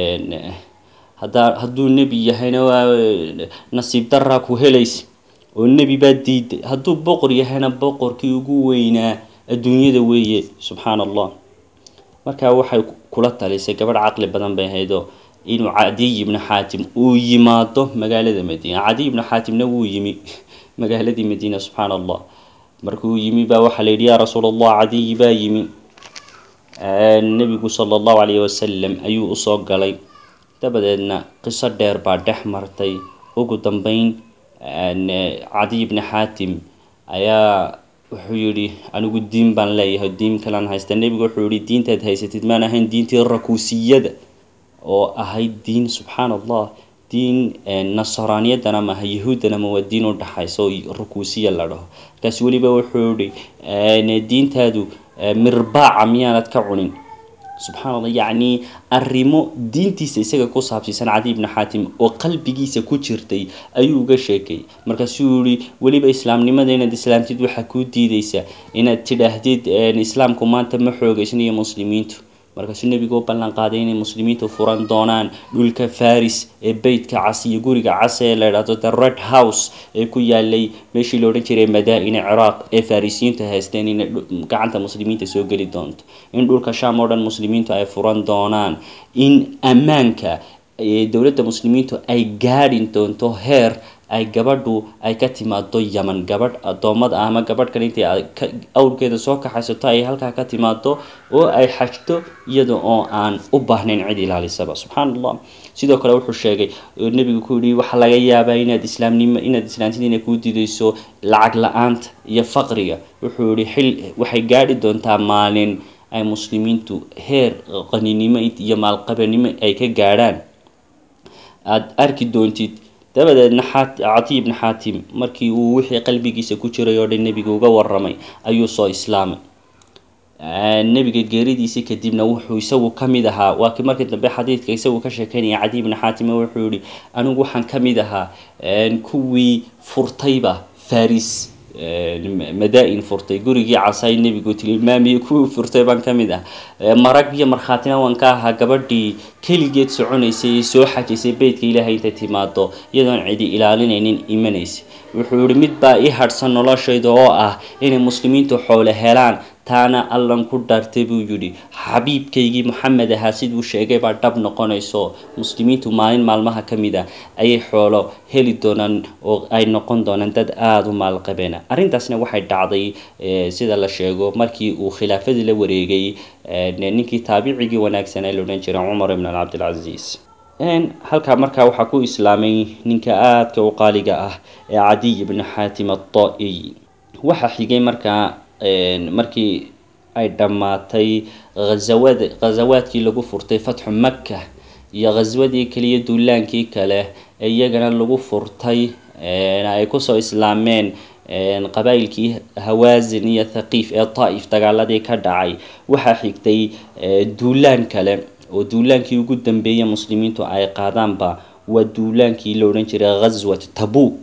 hadaa hadduu nebi yahayna waa nasiib daraa ku helaysa oo nebi baa diiday hadduu boqor yahayna boqorkii ugu weynaa adduunyada weeye subxaana allah markaa waxay kula talisay gabadh caqli badan bay ahaydoo inuu cadiy ibnu xaatim uu yimaado magaalada madiina cadiy ibnu xaatimna wuu yimi magaaladii madiina subxaana allah markuu yimi baa waxaa la yidhi yaa rasuul allah cadiyi baa yimi nebigu sala allahu calayhi wasalam ayuu usoo galay dabadeedna qiso dheer baa dhex martay ugu dambeyn cadiy bni xaatim ayaa wuxuu yidhi anigu diin baan leeyahay diin kalan haysta nebigu wuxuu yihi diintaad haysatid maan ahayn diintii rakuusiyada oo ahayd diin subxaan allah diin nasraaniyadana maaha yahuuddana ma waa diin u dhaxaysa oo rukuusiya la dhaho markaas weliba wuxuu yihi diintaadu mirbaaca miyaanad ka cunin subxaan allah yacni arrimo diintiisa isaga ku saabsiisan cadiy bni xaatim oo qalbigiisa ku jirtay ayuu uga sheekay markaasuu yihi weliba islaamnimada inaad islaamtid waxaa kuu diideysa inaad tidhaahdid islaamku maanta ma xoogeysnayo muslimiintu markaasuu nebigu u ballan qaaday inay muslimiintu furan doonaan dhulka faris ee beytka cas iyo guriga cas ee la idhahdo the red house ee ku yaalay meeshii la odhan jiray madaa-ina ciraaq ee farisiyiintu haysteen inay gacanta muslimiinta soo geli doonto in dhulka sham oo dhan muslimiintu ay furan doonaan in ammaanka dowladda muslimiintu ay gaadhin doonto heer ay gabadhu ay ka timaado yaman gabadh addoommada ah ama gabadh kale intay awrkeeda soo kaxaysato ay halkaa ka timaado oo ay xajto iyada oo aan u baahnayn cid ilaalisaba subxaan allah sidoo kale wuxuu sheegay nebigu ku yihi waxaa laga yaabaa inaad islaamnimo inaad islaamtid inay kuu didayso lacag la-aanta iyo faqriga wuxuu yihi xil waxay gaadhi doontaa maalin ay muslimiintu heer qaninimo iyo maalqabanimo ay ka gaadhaan aada arki doontid dabadeedna catiy bni xaatim markii uu wixii qalbigiisa ku jiray oo dhan nebiga uga waramay ayuu soo islaamay nebiga geeridiisii kadibna wuxuu isagu ka mid ahaa waa kii markii dambe xadiidka isagu ka sheekeynaya cadiy bni xaatim wuxuu yihi anigu waxaan ka mid ahaa kuwii furtayba faris madaa-in furtay gurigii casaay nebigu tilmaamiyey kuwii furtay baan ka mid ah marag iyo markhaatina waan ka ahaa gabadhii keligeed soconaysay ee soo xajaysay beytka ilaahay intay timaado iyadoon cidi ilaalinaynin imanaysa wuxuu yihi mid baa ii hadhsan noloshayda oo ah inay muslimiintu xoole helaan taana allan ku dhaartay buu yidhi xabiibkaygii moxamed ahaa siduu sheegay baa dhab noqonayso muslimiintu maalin maalmaha ka mid ah ayay xoolo heli doonaan oo ay noqon doonaan dad aada u maalqabeena arrintaasna waxay dhacday sida la sheego markii uu khilaafadii la wareegay ninkii taabicigii wanaagsanaa la odhan jiray cumar ibn cabdilcasiis halkaa markaa waxaa ku islaamay ninka aadka u qaaliga ah ee cadiy ibni xaatim ato-iy waxaa xigay markaa markii ay dhammaatay hazawad ghazawaadkii lagu furtay fatxu maka iyo khaswadii kaliya duulaankii kale ee iyagana lagu furtay ay kusoo islaameen qabaa'ilkii hawaasin iyo thaqiif ee daa'if dagaaladii ka dhacay waxaa xigtay duulaan kale oo duulaankii ugu dambeeyay muslimiintu ay qaadaanba waa duulaankii la odhan jiray ghaswat tabuk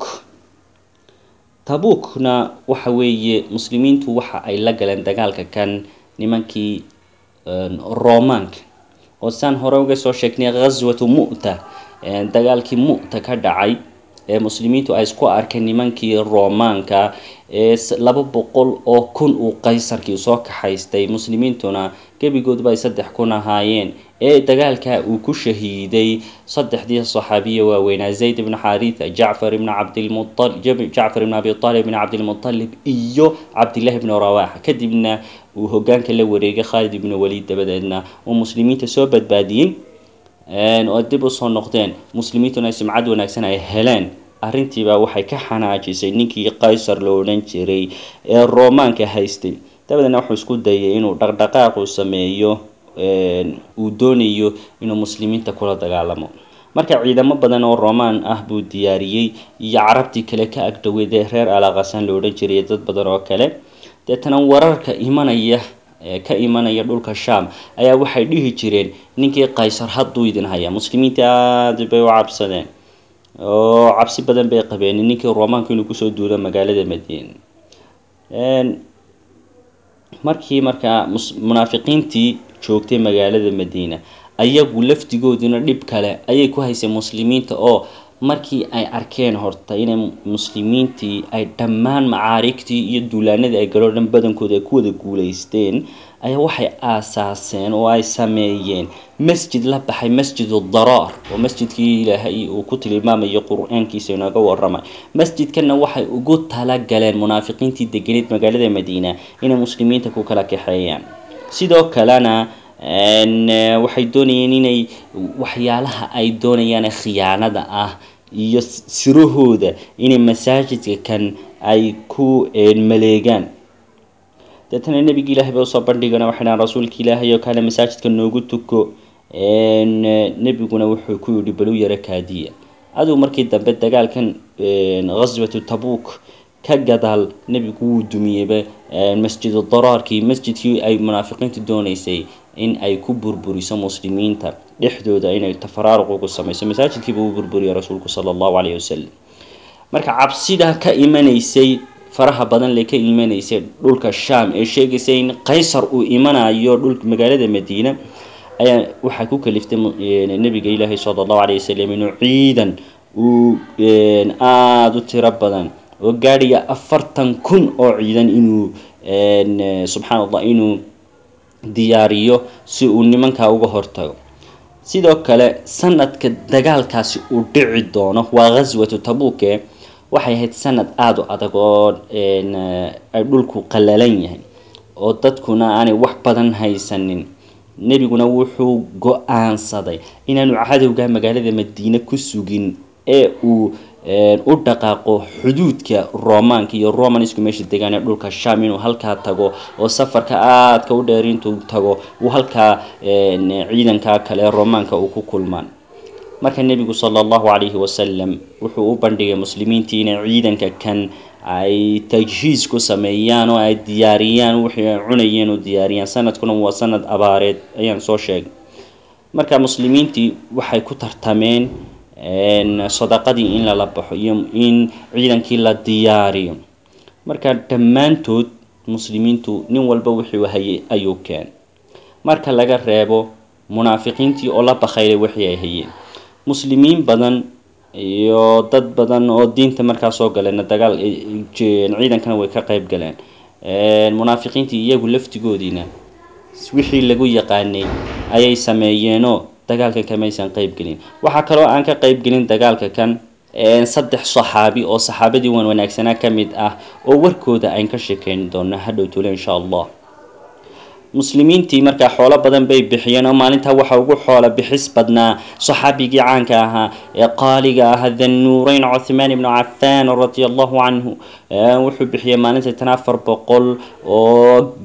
tabukna waxa weeye muslimiintu waxa ay la galeen dagaalka kan nimankii romaanka oo saan hore uga soo sheegnay ghaswatu mu'ta dagaalkii mu'ta ka dhacay ee muslimiintu ay isku arkeen nimankii romaanka ee laba boqol oo kun uu qaysarkii soo kaxaystay muslimiintuna gebigoodba ay saddex kun ahaayeen ee dagaalka uu ku shahiiday saddexdii saxaabiya waaweynaa zayd ibn xaritha jacfar ibn cabdilmualib jacfar ibn abi talib ibn cabdilmutalib iyo cabdillahi ibnu rawaxa kadibna uu hogaanka la wareegay khaalid ibnu waliid dabadeedna uu muslimiinta soo badbaadiyey oo dib usoo noqdeen muslimiintuna simcad wanaagsan ay heleen arrintiibaa waxay ka xanaajisay ninkii qaysar la odhan jiray ee romaanka haystay dabadeedna wuxuu isku dayay inuu dhaqdhaqaaqu sameeyo uu doonayo inuu muslimiinta kula dagaalamo marka ciidamo badan oo romaan ah buu diyaariyey iyo carabtii kale ka agdhoweyd ee reer alaqasan la odhan jiray dad badan oo kale deetana wararka imanaya ka imanaya dhulka sham ayaa waxay dhihi jireen ninkii qaysar hadduu idin hayaa muslimiinta aada bay u cabsadeen oo cabsi badan bay qabeen ninkii romaanku inuu kusoo duulo magaalada madiina markii markaa munaafiqiintii joogtay magaalada madiina ayagu laftigooduna dhib kale ayay ku haysay muslimiinta oo markii ay arkeen horta inay muslimiintii ay dhammaan macaarigtii iyo duulaanadii ay galoo dhan badankooda ay ku wada guulaysteen ayaa waxay aasaaseen oo ay sameeyeen masjid la baxay masjidu daraar oo masjidkii ilaahay uu ku tilmaamayo qur-aankiisa inooga waramay masjidkanna waxay ugu talagaleen munaafiqiintii deganeed magaalada madiina inay muslimiinta ku kala kaxeeyaan sidoo kalena waxay doonayeen inay waxyaalaha ay doonayaan khiyaanada ah iyo sirahooda inay masaajidka kan ay ku maleegaan deetana nebigi ilahay ba usoo bandhigana waxay dhahan rasuulka ilaahay oo kale masaajidka noogu tuko nebiguna wuxuu ku yidhi balu yaro kaadiya aduu markii dambe dagaalkan ghaswatu tabuk ka gadaal nebigu wuu dumiyeyba masjidu daraarkii masjidkii ay munaafiqiintu doonaysay in ay ku burburiso muslimiinta dhexdooda inay tafaraaruq ugu samayso masaajidkiiba uu burburiyay rasuulku sala allahu calayhi wasalam marka cabsida ka imanaysay faraha badan lee ka imanaysay dhulka sham ee sheegaysay in qaysar uu imanayo dhulka magaalada madiina ayaa waxaa ku kaliftay nabiga ilaahi sala allahu calayhi wasalam inuu ciidan uu aada u tiro badan oo gaadhaya afartan kun oo ciidan inuu subxaan allah inuu diyaariyo si uu nimankaa uga hortago sidoo kale sanadka dagaalkaasi uu dhici doono waa ghaswatu tabuke waxay ahayd sanad aada u adag oo ay dhulku qallalan yahay oo dadkuna aanay wax badan haysanin nebiguna wuxuu go-aansaday inaanu cadowga magaalada madiine ku sugin ee uu u dhaqaaqo xuduudka romaanka iyo romanisku meesha degaan ee dhulka sham inuu halkaa tago oo safarka aadka u dheer intuu tago uu halkaa ciidankaa kale romaanka uu ku kulmaan marka nebigu sala allahu calayhi wasalam wuxuu u bandhigay muslimiintii inay ciidanka kan ay tajhiis ku sameeyaan oo ay diyaariyaan wixii ay cunayeen oo diyaariyaan sanadkuna waa sanad abaareed ayaan soo sheegay marka muslimiintii waxay ku tartameen sadaqadii in lala baxo iyo in ciidankii la diyaariyo marka dhammaantood muslimiintu nin walba wuxuu hayay ayuu keen marka laga reebo munaafiqiintii oo la bakhaylay wixii ay hayeen muslimiin badan iyo dad badan oo diinta markaa soo galeen dagaal ciidankana way ka qeyb galeen munaafiqiintii iyagu laftigoodiina wixii lagu yaqaanay ayay sameeyeenoo dagaalkan kamaysan qeyb gelin waxaa kaloo aan ka qeyb gelin dagaalka kan saddex saxaabi oo saxaabadii wan wanaagsanaa ka mid ah oo warkooda ayn ka sheekeyn doono hadhow tule insha allah muslimiintii markaa xoolo badan bay bixiyeen oo maalintaa waxa ugu xoolo bixis badnaa saxaabigii caanka ahaa ee qaaliga ahaa thannuureyn cuthmaan ibnu cafaan radia allahu canhu wuxuu bixiyey maalinta tan afar boqol oo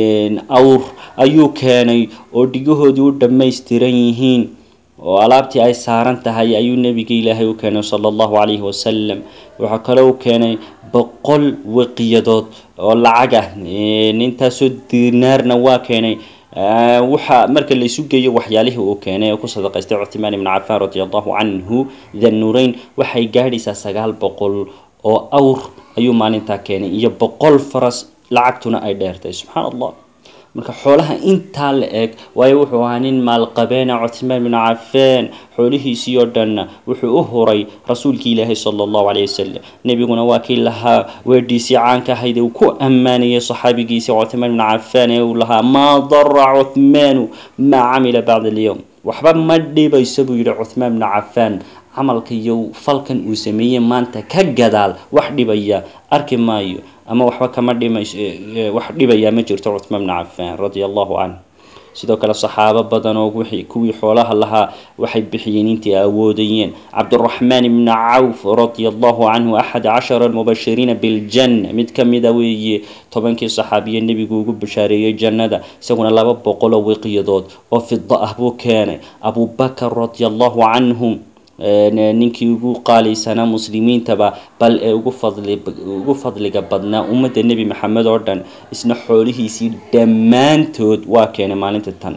awr ayuu keenay oo dhigahoodii u dhammaystiran yihiin oo alaabtii ay saaran tahay ayuu nebiga ilaahay u keenay sala allahu calayhi wasalam waxaa kaloo u keenay boqol waqiyadood oo lacag ah intaasoo dinaarna waa keenay waxa marka la isu geeyo waxyaalihii uu keenay oo ku sadaqaystay cuthmaan ibnu cafaan radi allahu canhu thannureyn waxay gaadhaysaa sagaal boqol oo awr ayuu maalintaa keenay iyo boqol faras lacagtuna ay dheertay subxaan allah marka xoolaha intaa la eg waayo wuxuu ahaa nin maalqabeena cuthmaan binu cafaan xoolihiisii oo dhanna wuxuu u huray rasuulkii ilaahay sala allahu caleyhi wasalam nebiguna waa kii lahaa weedhiisii caanka ahayd ee uu ku ammaanayay saxaabigiisii cuthmaan binu cafaan ee uu lahaa maa dara cuthmaanu maa camila bacda alyowm waxba ma dhibayso buu yidhi cuthmaan binu cafaan camalka iyo falkan uu sameeyey maanta ka gadaal wax dhibaya arki maayo ama waxba kama dhimays wax dhibayaa ma jirto cuthmaan bnu cafaan radia allahu canh sidoo kale saxaabo badan oo wixii kuwii xoolaha lahaa waxay bixiyeen intii awoodayeen cabduraxmaan ibni cawf radia allahu canhu axad cashara almubashiriina biljanna mid ka mida weeye tobankii saxaabiye nebigu ugu bashaareeyey jannada isaguna laba boqol oo wiqiyadood oo fida ah buu keenay abubakar radia allahu canhum ninkii ugu qaalaysanaa muslimiintaba bal ee ugu fadli ugu fadliga badnaa ummadda nebi maxamed oo dhan isna xoolihiisii dhammaantood waa keenay maalinta tan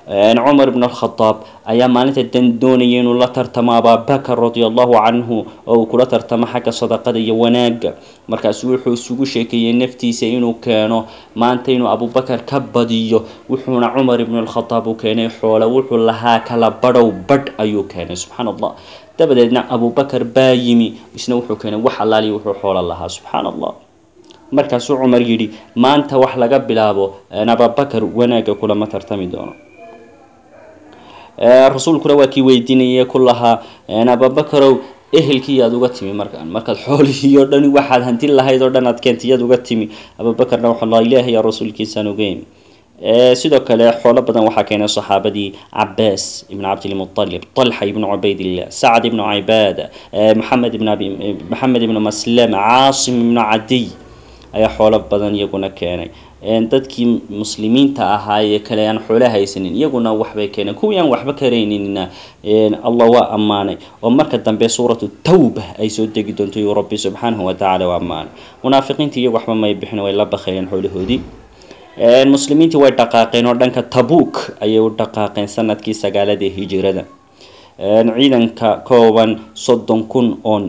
cumar ibn alkhadaab ayaa maalinta dan doonaya inuu la tartamo abaabakar radia allahu canhu oo uu kula tartamo xagga sadaqada iyo wanaagga markaasu wuxuu isugu sheekeeyey naftiisa inuu keeno maanta inuu abubakar ka badiyo wuxuuna cumar ibn alkhadaab u keenay xoole wuxuu lahaa kala badhow badh ayuu keenay subxaan allah dabadeedna abubakar baa yimi isna wuxuu keenay wax allaaliya wuxuu xoolo lahaa subxaan allah markaasuu cumar yidhi maanta wax laga bilaabo abubakar wanaagga kulama tartami doono rasuulkuna waa kii weydiinayay ku lahaa abubakarow ehelkii yaad uga timi markaan markaad xoolihii oo dhani waxaad hanti lahayd oo dhan aad keentay yaad uga timi abubakarna waxaa la ilaahay yaa rasuulkiisaan ogeyn sidoo kale xoolo badan waxaa keenay saxaabadii cabaas ibn cabdilmualib talxa ibnu cubaydillah sacd ibnu cibaada maxamed ibn abi maxamed ibnu maslama caasim ibnu cadiy ayaa xoolo badan iyaguna keenay dadkii muslimiinta ahaa ee kale aan xoolo haysanin iyaguna waxbay keeneen kuwii aan waxba karaynina allah waa ammaanay oo marka dambe suuratu tawba ay soo degi doonto yuu rabbi subxaanahu watacaala u ammaanay munaafiqiintii iyagu waxba may bixin way la bakayeen xoolahoodii muslimiintii way dhaqaaqeen oo dhanka tabuuk ayay u dhaqaaqeen sanadkii sagaaladii hijirada ciidanka kooban soddon kun oo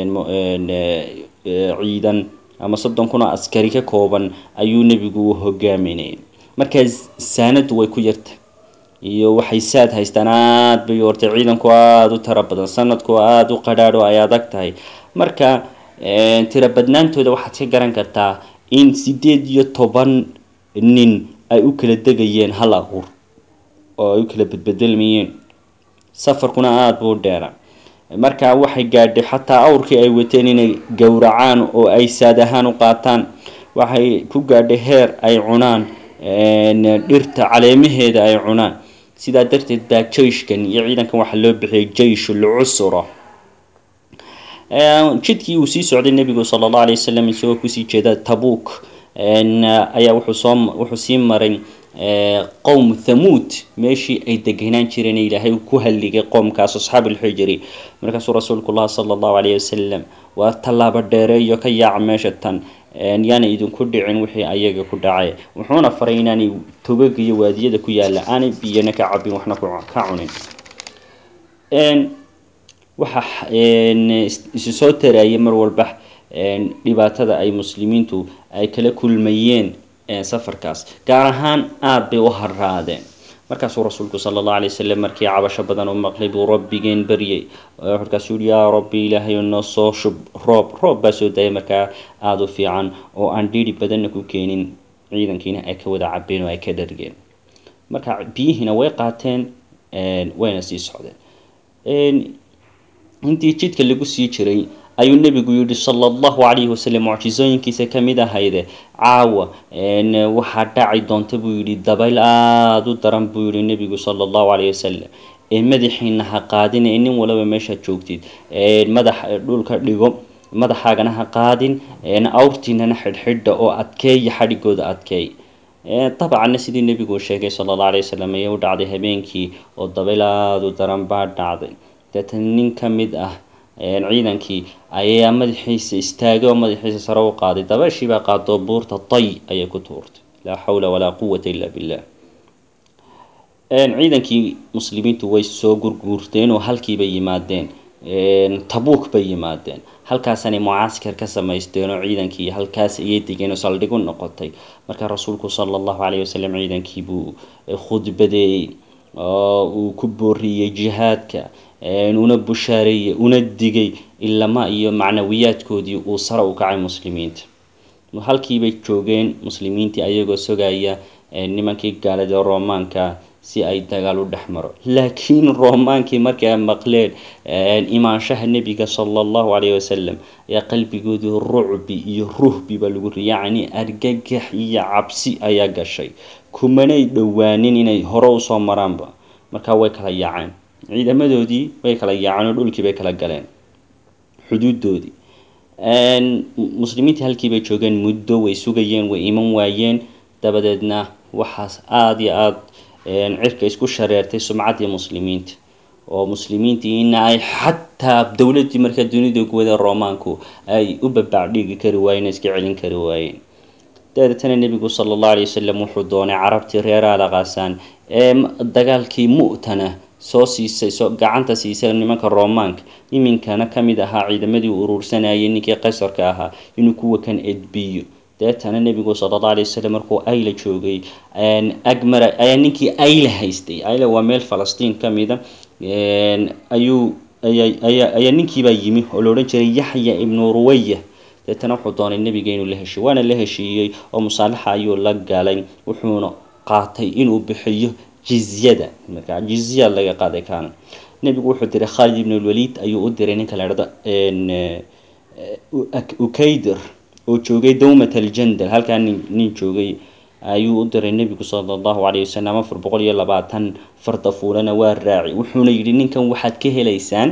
ciidan ama soddon kun oo askari ka kooban ayuu nebigu u hogaaminayay markaa saanadu way ku yartay iyo waxay saad haystaan aada bay hortay ciidanku aada u tiro badan sanadku aada u qadhaadho ay adag tahay marka tiro badnaantooda waxaad ka garan kartaa in sideed iyo toban nin ay u kala degayeen hal aqur oo ay u kala bedbedelmayeen safarkuna aada buu dheera markaa waxay gaadhay xataa awrkii ay wateen inay gowracaan oo ay saad ahaan u qaataan waxay ku gaadhay heer ay cunaan dhirta caleemaheeda ay cunaan sidaa darteed baa jeyshkan iyo ciidankan waxaa loo bixiyay jeyshul cusra jidkii uu sii socday nebigu sala allahu alay wasalam isagoo kusii jeeda tabuuk ayaa wuxuu soo wuxuu sii maray qowm thamuud meeshii ay degenaan jireen ilaahay ku halligay qoomkaas asxaab ulxijri markaasuu rasuulku lah sala allahu calayhi wasalam waa tallaabo dheereeyo ka yaaca meesha tan yaana idinku dhicin wixii ayaga ku dhacay wuxuuna faray inaanay togaga iyo waadiyada ku yaalla aanay biyana ka cabin waxna ka cunin waxa isu soo taraayay mar walba dhibaatada ay muslimiintu ay kala kulmayeen safarkaas gaar ahaan aada bay u haraadeen markaasuu rasuulku sala allahu alay wasalam markii cabasho badan u maqlay buu rabbigeen baryay markaasuu yihi yaa rabbi ilaahay noo soo shub roob roob baa soo daayay markaa aada u fiican oo aan dhiiri badanna ku keenin ciidankiina ay ka wada cabeen oo ay ka dhargeen marka biyihiina way qaateen wayna sii socdeen intii jidka lagu sii jiray ayuu nebigu yihi sala allahu calayhi wasalam mucjisooyinkiisa ka mid ahayde caawa waxaa dhaci doonta buu yidhi dabayl aada u daran buu yihi nebigu sala allahu calayhi wasalam ee madaxiina ha qaadin ee nin walaba meeshaad joogtid madax dhulka dhigo madaxaagana ha qaadin awrtiinana xidhxidha oo adkeeya xadhigooda adkeey dabcanna sidii nebigu sheegay sala allahu alayhi wasalam ayay u dhacday habeenkii oo dabayl aada u daran baa dhacday deetan nin ka mid ah ciidankii ayaa madaxiisa istaagay oo madaxiisa sare u qaaday dabeeshiibaa qaadoo buurta tay ayay ku tuurtay laa xawla walaa quwata illa billah ciidankii muslimiintu way soo gurguurteen oo halkiibay yimaadeen tabuuk bay yimaadeen halkaasanay mucaaskar ka samaysteen oo ciidankii halkaas ayay degeen oo saldhig u noqotay markaa rasuulku sala allahu calayhi wasalam ciidankii buu khudbadeeyey oo uu ku booriyey jihaadka una bushaareeyey una digay ilama iyo macnawiyaadkoodii uu sare u kacay muslimiinta halkiibay joogeen muslimiintii ayagoo sogaya nimankii gaalada roomaanka si ay dagaal u dhex maro laakiin roomaankii markii ay maqleen imaanshaha nebiga sala allahu calayhi wasalam ayaa qalbigoodii rucbi iyo ruhbi baa lagu ri yacni argagax iyo cabsi ayaa gashay kumanay dhowaanin inay hore usoo maraanba markaa way kala yaaceen ciidamadoodii way kala yaaceen oo dhulkii bay kala galeen xuduudoodii muslimiintii halkii bay joogeen muddo way sugayeen way iman waayeen dabadeedna waxaas aada iyo aada cirka isku shareertay sumcaddii muslimiinta oo muslimiintii in ay xataa dowladdii markaa dunida guwada roomaanku ay u babaacdhigi kari waayeen iska celin kari waayeen dabeetana nebigu sala allahu alay wasalam wuxuu doonay carabtii reer alaqasaan ee dagaalkii mu'tana soo siisay soo gacanta siisay nimanka romaanka iminkana ka mid ahaa ciidamadii u urursanayay ninkii qaysarka ahaa inuu kuwa kan edbiyo deetana nebigu sala alla alay wasalam markuu ayla joogay agmara ayaa ninkii ayla haystay ayla waa meel falastiin ka mida ayuu ayaa ayaa ninkiibaa yimi oo la odhan jiray yaxya ibnu ruwaya deetana wuxuu doonay nebiga inuu la heshiyo waana la heshiiyey oo musaalaxa ayuu la galay wuxuuna qaatay inuu bixiyo jizyada marka jizya laga qaaday kaana nebigu wuxuu diray khaalid ibn lwaliid ayuu u diray ninka la dhahdo ukaydir oo joogay dowmat aljandal halkaa nin nin joogay ayuu u diray nebigu sala allahu calayhi wasalam afar boqol iyo labaatan farda fuulana waa raaci wuxuuna yidhi ninkan waxaad ka helaysaan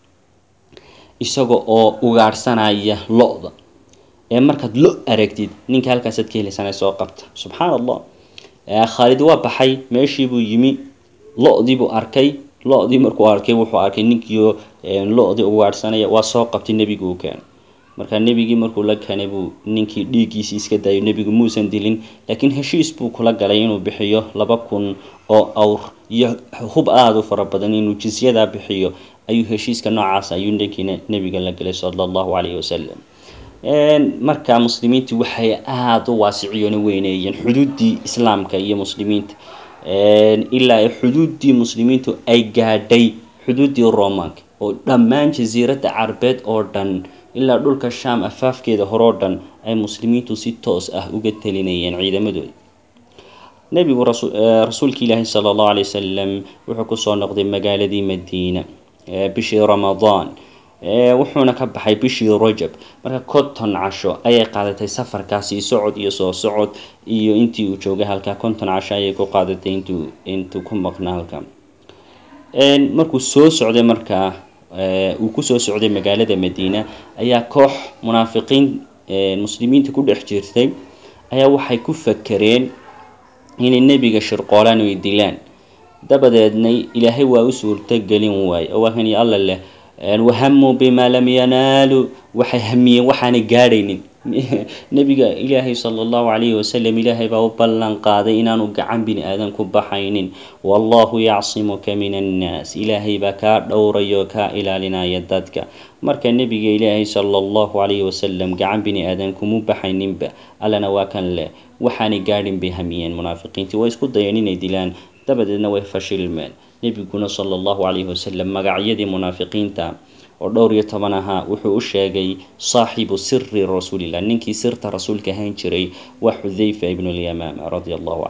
isaga oo ugaadhsanaya lo-da ee markaad lo aragtid ninka halkaasaad ka helaysaan ee soo qabta subxaan allah khaalid waa baxay meeshii buu yimi lo-dii buu arkay lo-dii markuu arkay wuxuu arkay ninkiio lo-dii ugaadhsanaya waa soo qabtay nebigu u keenay markaa nebigii markuu la keenay buu ninkii dhiiggiisii iska daayay nebigu muusan dilin laakiin heshiis buu kula galay inuu bixiyo laba kun oo awr iyo hub aada u fara badan inuu jisyadaa bixiyo ayuu heshiiska noocaas ayuu ninkiina nebiga la galay sala allahu calayhi wasalam markaa muslimiintii waxay aada u waasiciyoona weyneeyeen xuduuddii islaamka iyo muslimiinta ilaa xuduuddii muslimiintu ay gaadhay xuduuddii romanka oo dhammaan jasiiradda carabeed oo dhan ilaa dhulka sham afaafkeeda horoo dhan ay muslimiintu si toos ah uga telinayeen ciidamadooda nebigu rasuulka ilaahi sala allahu alay wasalam wuxuu kusoo noqday magaaladii madiina bishii ramadaan wuxuuna ka baxay bishii rajab marka konton casho ayay qaadatay safarkaasi socod iyo soo socod iyo intii uu joogay halkaa konton casho ayay ku qaadatay intuu intuu ku maqnaa halkaa markuu soo socday markaa uu kusoo socday magaalada madiina ayaa koox munaafiqiin muslimiinta ku dhex jirtay ayaa waxay ku fakereen inay nebiga shirqoolaan oy dilaan dabadeedna ilaahay waa u suurtogelin waaye oo waa kan alla leh wahamuu bimaa lam yanaaluu waxay hamiyeen waxaanay gaadhaynin nebiga ilaahay sala allahu calayhi wasalam ilaahay baa u ballan qaaday inaanu gacan bini aadan ku baxaynin wallahu yacsimuka min annaas ilaahay baa kaa dhowrayo kaa ilaalinaya dadka marka nebiga ilaahay sala allahu calayhi wasalam gacan bini aadan kuma baxayninba allana waa kan leh waxaanay gaadhin bay hamiyeen munaafiqiintii way isku dayeen inay dilaan dabadeedna way fashilmeen nebiguna sala allahu calayhi wasalam magacyadii munaafiqiinta oo dhowr iyo toban ahaa wuxuu u sheegay saaxibu siri rasuulillah ninkii sirta rasuulka ahaan jiray waa xudayfa ibnu lyamaama radia allahu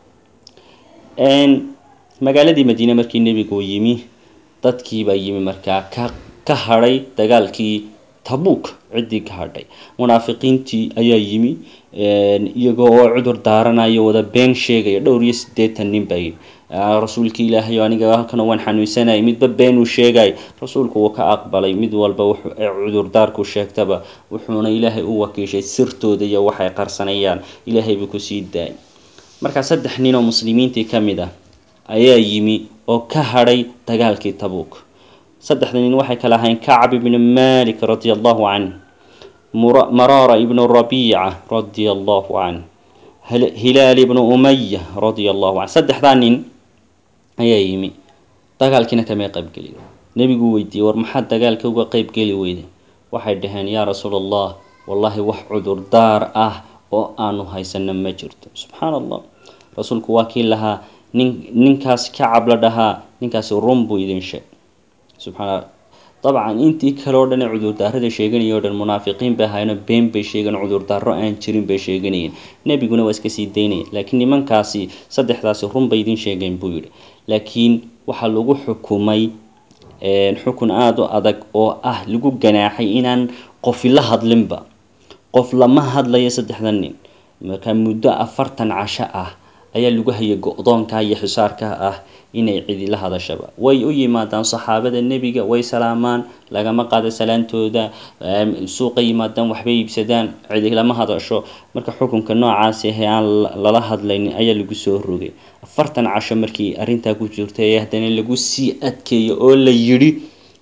canhu magaaladii madiine markii nebigu yimi dadkiibaa yimi markaa ka ka hadhay dagaalkii tabuuk ciddii ka hadhay munaafiqiintii ayaa yimi iyagoo oo cudur daaranayo wada been sheegaya dhowr iyo siddeetan nin baa yidhi rasuulkii ilaahay aniga halkan waan xanuunsanayay midba beenuu sheegay rasuulku wuu ka aqbalay mid walba cudurdaarku sheegtaba wuxuuna ilaahay u wakiishay sirtooda iyo waxay qarsanayaan ilaahay buu kusii daayay markaa saddex nin oo muslimiintii ka mid ah ayaa yimi oo ka hadhay dagaalkii tabuuk saddexda nin waxay kala ahayn kacb ibnu malik radia allahu canh maraara ibnu rabiica radia allahu canh hilaal ibnu umaya radia allahu canh saddexdaa nin ayaa yimi dagaalkiina kamay qaybgeli nebiguu weydiiyey war maxaad dagaalka uga qeybgeli weyday waxay dhaheen yaa rasuul allah wallaahi wax cudurdaar ah oo aanu haysano ma jirto subxaan allah rasuulku waa kii lahaa nin ninkaas kacab la dhahaa ninkaasi run buu idin sheeg subxaana dabcan intii kale oo dhan ee cudurdaarada sheeganaya o dhan munaafiqiin bay ahaayeenoo been bay sheegeen cudurdaaro aan jirin bay sheeganayeen nebiguna waa iska sii daynaya laakiin nimankaasi saddexdaasi run bay idin sheegeen buu yidhi laakiin waxaa lagu xukumay xukun aada u adag oo ah lagu ganaaxay inaan qofi la hadlinba qof lama hadlayo saddexda nin marka muddo afartan casho ah ayaa lagu hayay go-doonka iyo xisaarka ah inay cidi la hadashaba way u yimaadaan saxaabada nebiga way salaamaan lagama qaado salaantooda suuqa yimaadaan waxbay iibsadaan cidi lama hadasho marka xukunka noocaasi ahe aan lala hadlaynin ayaa lagu soo rogay afartan casho markii arrintaa ku jirtay ee haddana lagu sii adkeeyo oo la yidhi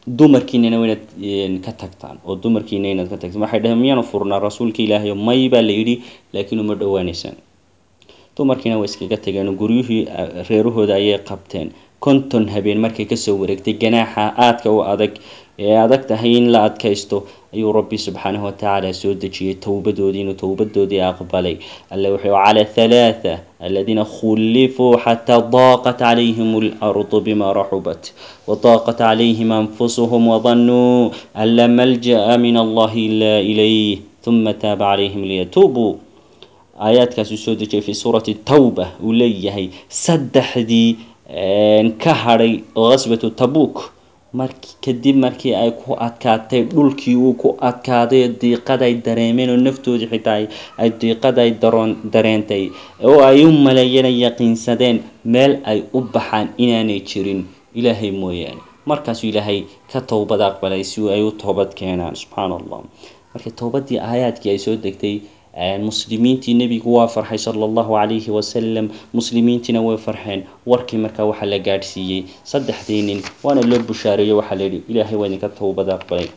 dumarkiinana waa inaad ka tagtaan oo dumarkiina inaad ka tagtaan waxay dhaheen miyaanu furnaa rasuulka ilaahay may baa la yidhi laakiin uma dhowaaneysaan dumarkiina way iskaga tageen oo guryuhii reerahooda ayay qabteen konton habeen markay kasoo wareegtay ganaaxa aadka u adag ee adag tahay in la adkaysto ayuu rabbi subxaanahu watacaala soo dejiyey towbadoodii inuu towbadoodii aqbalay alle wuxuu cala halaatha aladiina khulifuu xataa daaqat calayhim alardu bima raxubat wadaaqat calayhim anfusuhum wadanuu an la malja'a min allahi ila ilayh uma taaba calayhim liyatuubuu aayaadkaasuu soo dejiyay fi suurati tawba uu leeyahay saddexdii ka hadhay qaswatu tabuk mark kadib markii ay ku adkaatay dhulkii uu ku adkaaday diiqaday dareemeen oo naftoodii xitaa ay diiqaday daroon dareentay oo ay u maleeyeen yaqiinsadeen meel ay u baxaan inaanay jirin ilaahay mooyaane markaasuu ilaahay ka towbad aqbalay si ay u toobad keenaan subxaana allah marka towbadii aayaadkii ay soo degtay muslimiintii nebigu waa farxay sala allahu calayhi wasalam muslimiintiina way farxeen warkii markaa waxaa la gaadhsiiyey saddexdii nin waana loo bushaareeyo waxaa la yidhi ilaahay waa idinka towbad aqbalay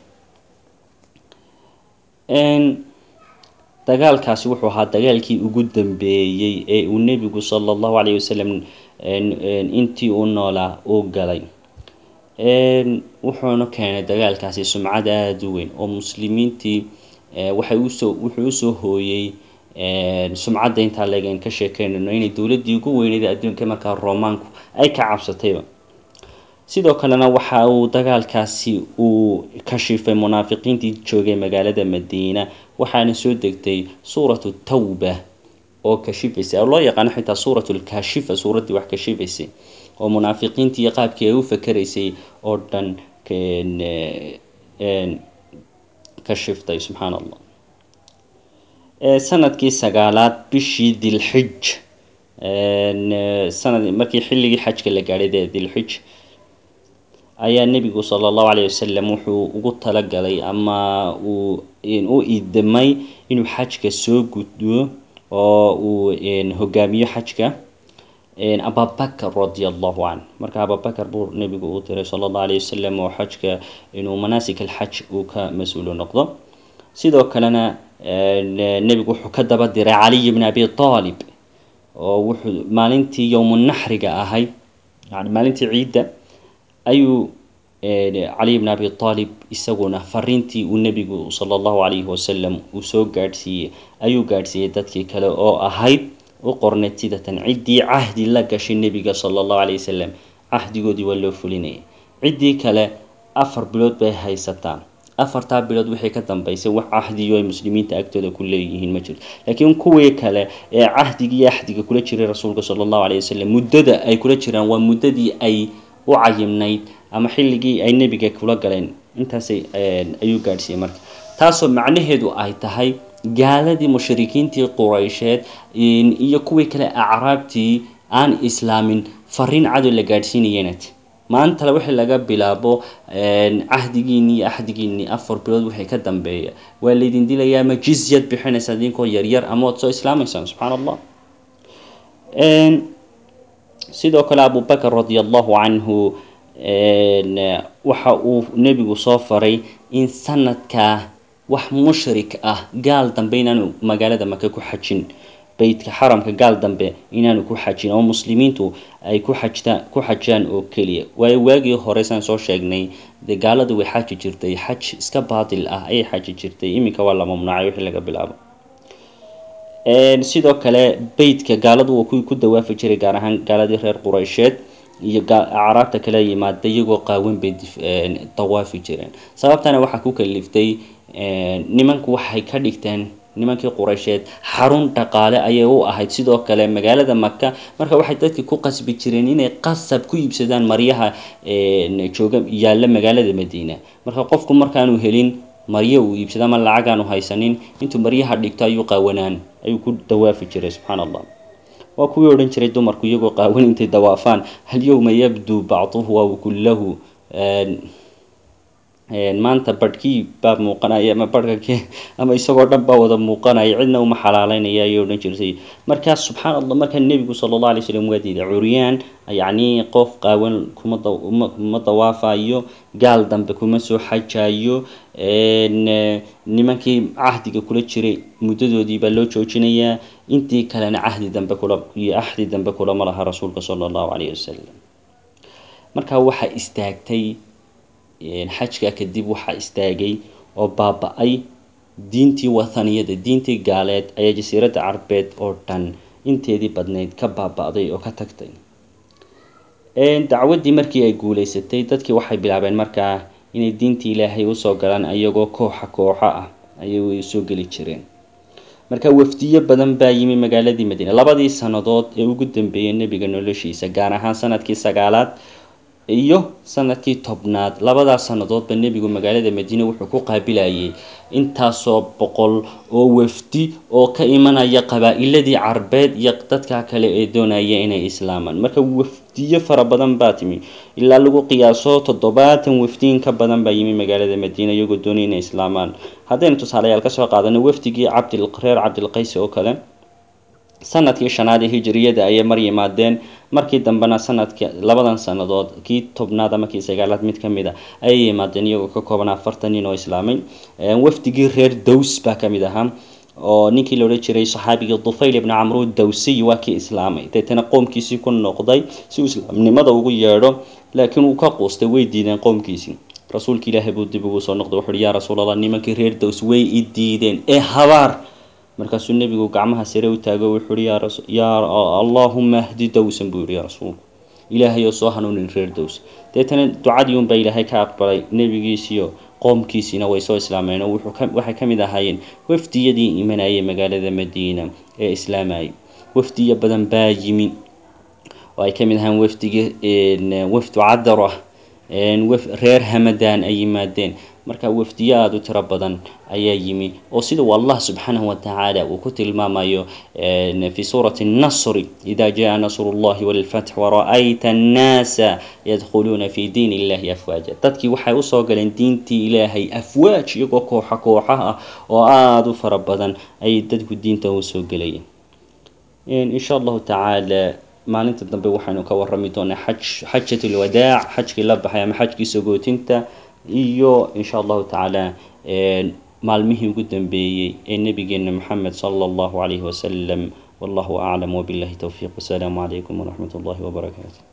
dagaalkaasi wuxuu ahaa dagaalkii ugu dambeeyey ee uu nebigu sala allahu calayhi wasalam intii uu noolaa uu galay wuxuuna keenay dagaalkaasi sumcad aada u weyn oo muslimiintii waxay usoo wuxuu usoo hooyey sumcadda intaa leegan ka sheekeynayno inay dowladdii ugu weyneyd adduunka markaa romaanku ay ka cabsatayba sidoo kalena waxa uu dagaalkaasi uu kashifay munaafiqiintii joogay magaalada madiina waxaana soo degtay suuratu tawba oo kashifaysay oo loo yaqaano xitaa suuratu lkaashifa suuraddii wax kashifaysay oo munaafiqiintii iyo qaabkii ay u fakeraysay oo dhan ka shiftay subxaana allah sanadkii sagaalaad bishii dilxij sanad markii xilligii xajka la gaadhay dee dilxij ayaa nebigu sala allahu calayh wasalam wuxuu ugu talagalay ama uu u idmay inuu xajka soo gudbo oo uu hogaamiyo xajka ababakar radi allahu canh marka ababakar buu nebigu uu diray sala allahu alayh wasalam oo xajka inuu manaasik alxaj uu ka mas-uulo noqdo sidoo kalena nebigu wuxuu ka daba diray caliy bni abi aalib oo wuxuu maalintii yowmunaxriga ahayd yani maalintii ciidda ayuu caliy bni abi aalib isaguna fariintii uu nebigu sala allahu calayhi wasalam uu soo gaadhsiiyey ayuu gaadhsiiyey dadkii kale oo ahayd u qorneyd sidatan ciddii cahdi la gashay nebiga sala allahu calay wasalam cahdigoodii waa loo fulinayay ciddii kale afar bilood bay haysataa afartaa bilood wixii ka dambeysay wax cahdiyo ay muslimiinta agtooda ku leeyihiin ma jirto laakiin kuwii kale ee cahdigii axdiga kula jiray rasuulka sala allahu calay wasalam muddada ay kula jiraan waa muddadii ay u cayimnayd ama xilligii ay nebiga kula galeen intaasay ayuu gaadhsiiyey marka taasoo macnaheedu ay tahay gaaladii mushrikiintii quraysheed iyo kuwii kale acraabtii aan islaamin fariin cadow la gaadhsiinayeenat maantale wixii laga bilaabo cahdigiinii iyo axdigiinii afar bilood wixii ka dambeeya waa laydin dilayaa ama jizyad bixinaysaa idinkoo yaryar ama waad soo islaamaysaan subxaana allah sidoo kale abubakar radi allahu canhu waxa uu nebigu soo faray in sanadkaa wax mushrik ah gaal dambe inaanu magaalada maka ku xajin beytka xaramka gaal dambe inaanu ku xajin oo muslimiintu ay ku xajtaan ku xajaan oo keliya waayo waagii hore saan soo sheegnay dee gaaladu way xaji jirtay xaj iska baatil ah ayay xaji jirtay iminka waa la mamnuucay wixii laga bilaabo sidoo kale beytka gaaladu waa kuwii ku dawaafi jiray gaar ahaan gaaladii reer quraysheed iyo acraabta kala yimaada iyagoo qaawan bay dawaafi jireen sababtana waxaa ku kaliftay nimanku waxay ka dhigteen nimankii quraysheed xarun dhaqaale ayay u ahayd sidoo kale magaalada maka marka waxay dadkii ku qasbi jireen inay qasab ku iibsadaan maryaha jooga yaalla magaalada madiina marka qofku markaanu helin maryo uu iibsado ama lacag aanu haysanin intuu maryaha dhigto ayuu qaawanaan ayuu ku dawaafi jiray subxaana allah waa kuwii odhan jiray dumarku iyagoo qaawan intay dawaafaan hal yowma yabduu bacduhu aw kullahu maanta barhkii baa muuqanaya ama barhka ama isagoo dhan baa wada muuqanaya cidna uma xalaaleynaya ayay odhan jirtay markaa subxaan allah markaa nebigu sala allah alay slam waa diiday curyaan yacni qof qaawan kuma kuma dawaafayo gaal dambe kuma soo xajayo nimankii cahdiga kula jiray muddadoodii baa loo joojinayaa intii kalena cahdi dambe kula iyo axdi dambe kulama laha rasuulka sala allahu calayhi wasalam markaa waxaa istaagtay xajka kadib waxaa istaagay oo baaba-ay diintii wathaniyada diintii gaaleed ayaa jasiiradda carbeed oo dhan inteedii badnayd ka baaba-day oo ka tagtay dacwaddii markii ay guuleysatay dadkii waxay bilaabeen markaa inay diintii ilaahay usoo galaan iyagoo kooxa kooxo ah ayay soo geli jireen marka wafdiyo badan baa yimi magaaladii madiina labadii sannadood ee ugu dambeeyay nebiga noloshiisa gaar ahaan sanadkii sagaalaad iyo sanadkii tobnaad labadaas sannadoodba nebigu magaalada madiine wuxuu ku qaabilayay intaasoo boqol oo wafdi oo ka imanaya qabaa-iladii carbeed iyo dadka kale ee doonaya inay islaamaan marka wafdiyo fara badan baa timi ilaa lagu qiyaaso toddobaatan wafdiin ka badan baa yimi magaalada madiina iyagoo doonaya inay islaamaan haddaynu tusaalayaal kasoo qaadano wafdigii cabdil reer cabdilqays oo kale sanadkii shanaad ee hijiriyada ayay mar yimaadeen markii dambena sanadka labadan sannadood kii tobnaad ama kii sagaalaad mid ka mid a ayay yimaadeen iyagoo ka kooban afartan nin oo islaamay wafdigii reer dows baa ka mid ahaa oo ninkii la odhan jiray saxaabigii dufayl ibni camru dawsiy waa kii islaamay deetana qoomkiisii ku noqday si uu islaamnimada ugu yeedho laakiin uu ka quustay way diideen qoomkiisii rasuulka ilaahay buu dib ugu soo noqday wuxu uhi yaa rasuulallah nimankii reer dows way i diideen ee habaar markaasuu nebigu gacmaha sare u taago wuxuu uhi yaa allaahuma ahdi dowsan buu yihi yaa rasuulku ilaahay oo soo hanuunin reer dows deetana ducadii unbaa ilaahay ka aqbalay nebigiisiyo qoomkiisiina way soo islaameen oo waxay ka mid ahaayeen wafdiyadii imanayay magaalada madiina ee islaamayay wafdiyo badan baa yimi oo ay ka mid ahaan wafdigii wafdu cadar ah reer hamadaan ay yimaadeen marka wafdiyo aada u tiro badan ayaa yimi oo sida uu allah subxaanahu watacaala uu ku tilmaamayo fi suurati nasri ida jaa nasru llahi walfatx wara-ayta annaasa yadkhuluuna fi diin illahi afwaaja dadkii waxay usoo galeen diintii ilaahay afwaaj iyagoo kooxa kooxa ah oo aada u fara badan ayay dadku diinta usoo gelayeen insha allahu tacaala maalinta dambe waxaynu ka warami doonaa xaj xajat lwadaac xajkii la baxay ama xajkii sagootinta iyo insha allahu tacaala maalmihii ugu dambeeyey ee nabigeena maxamed sala allahu calayhi wasalam wallahu aclam wabillahi towfiiq wasalaamu calaykum waraxmat ullahi wabarakaatu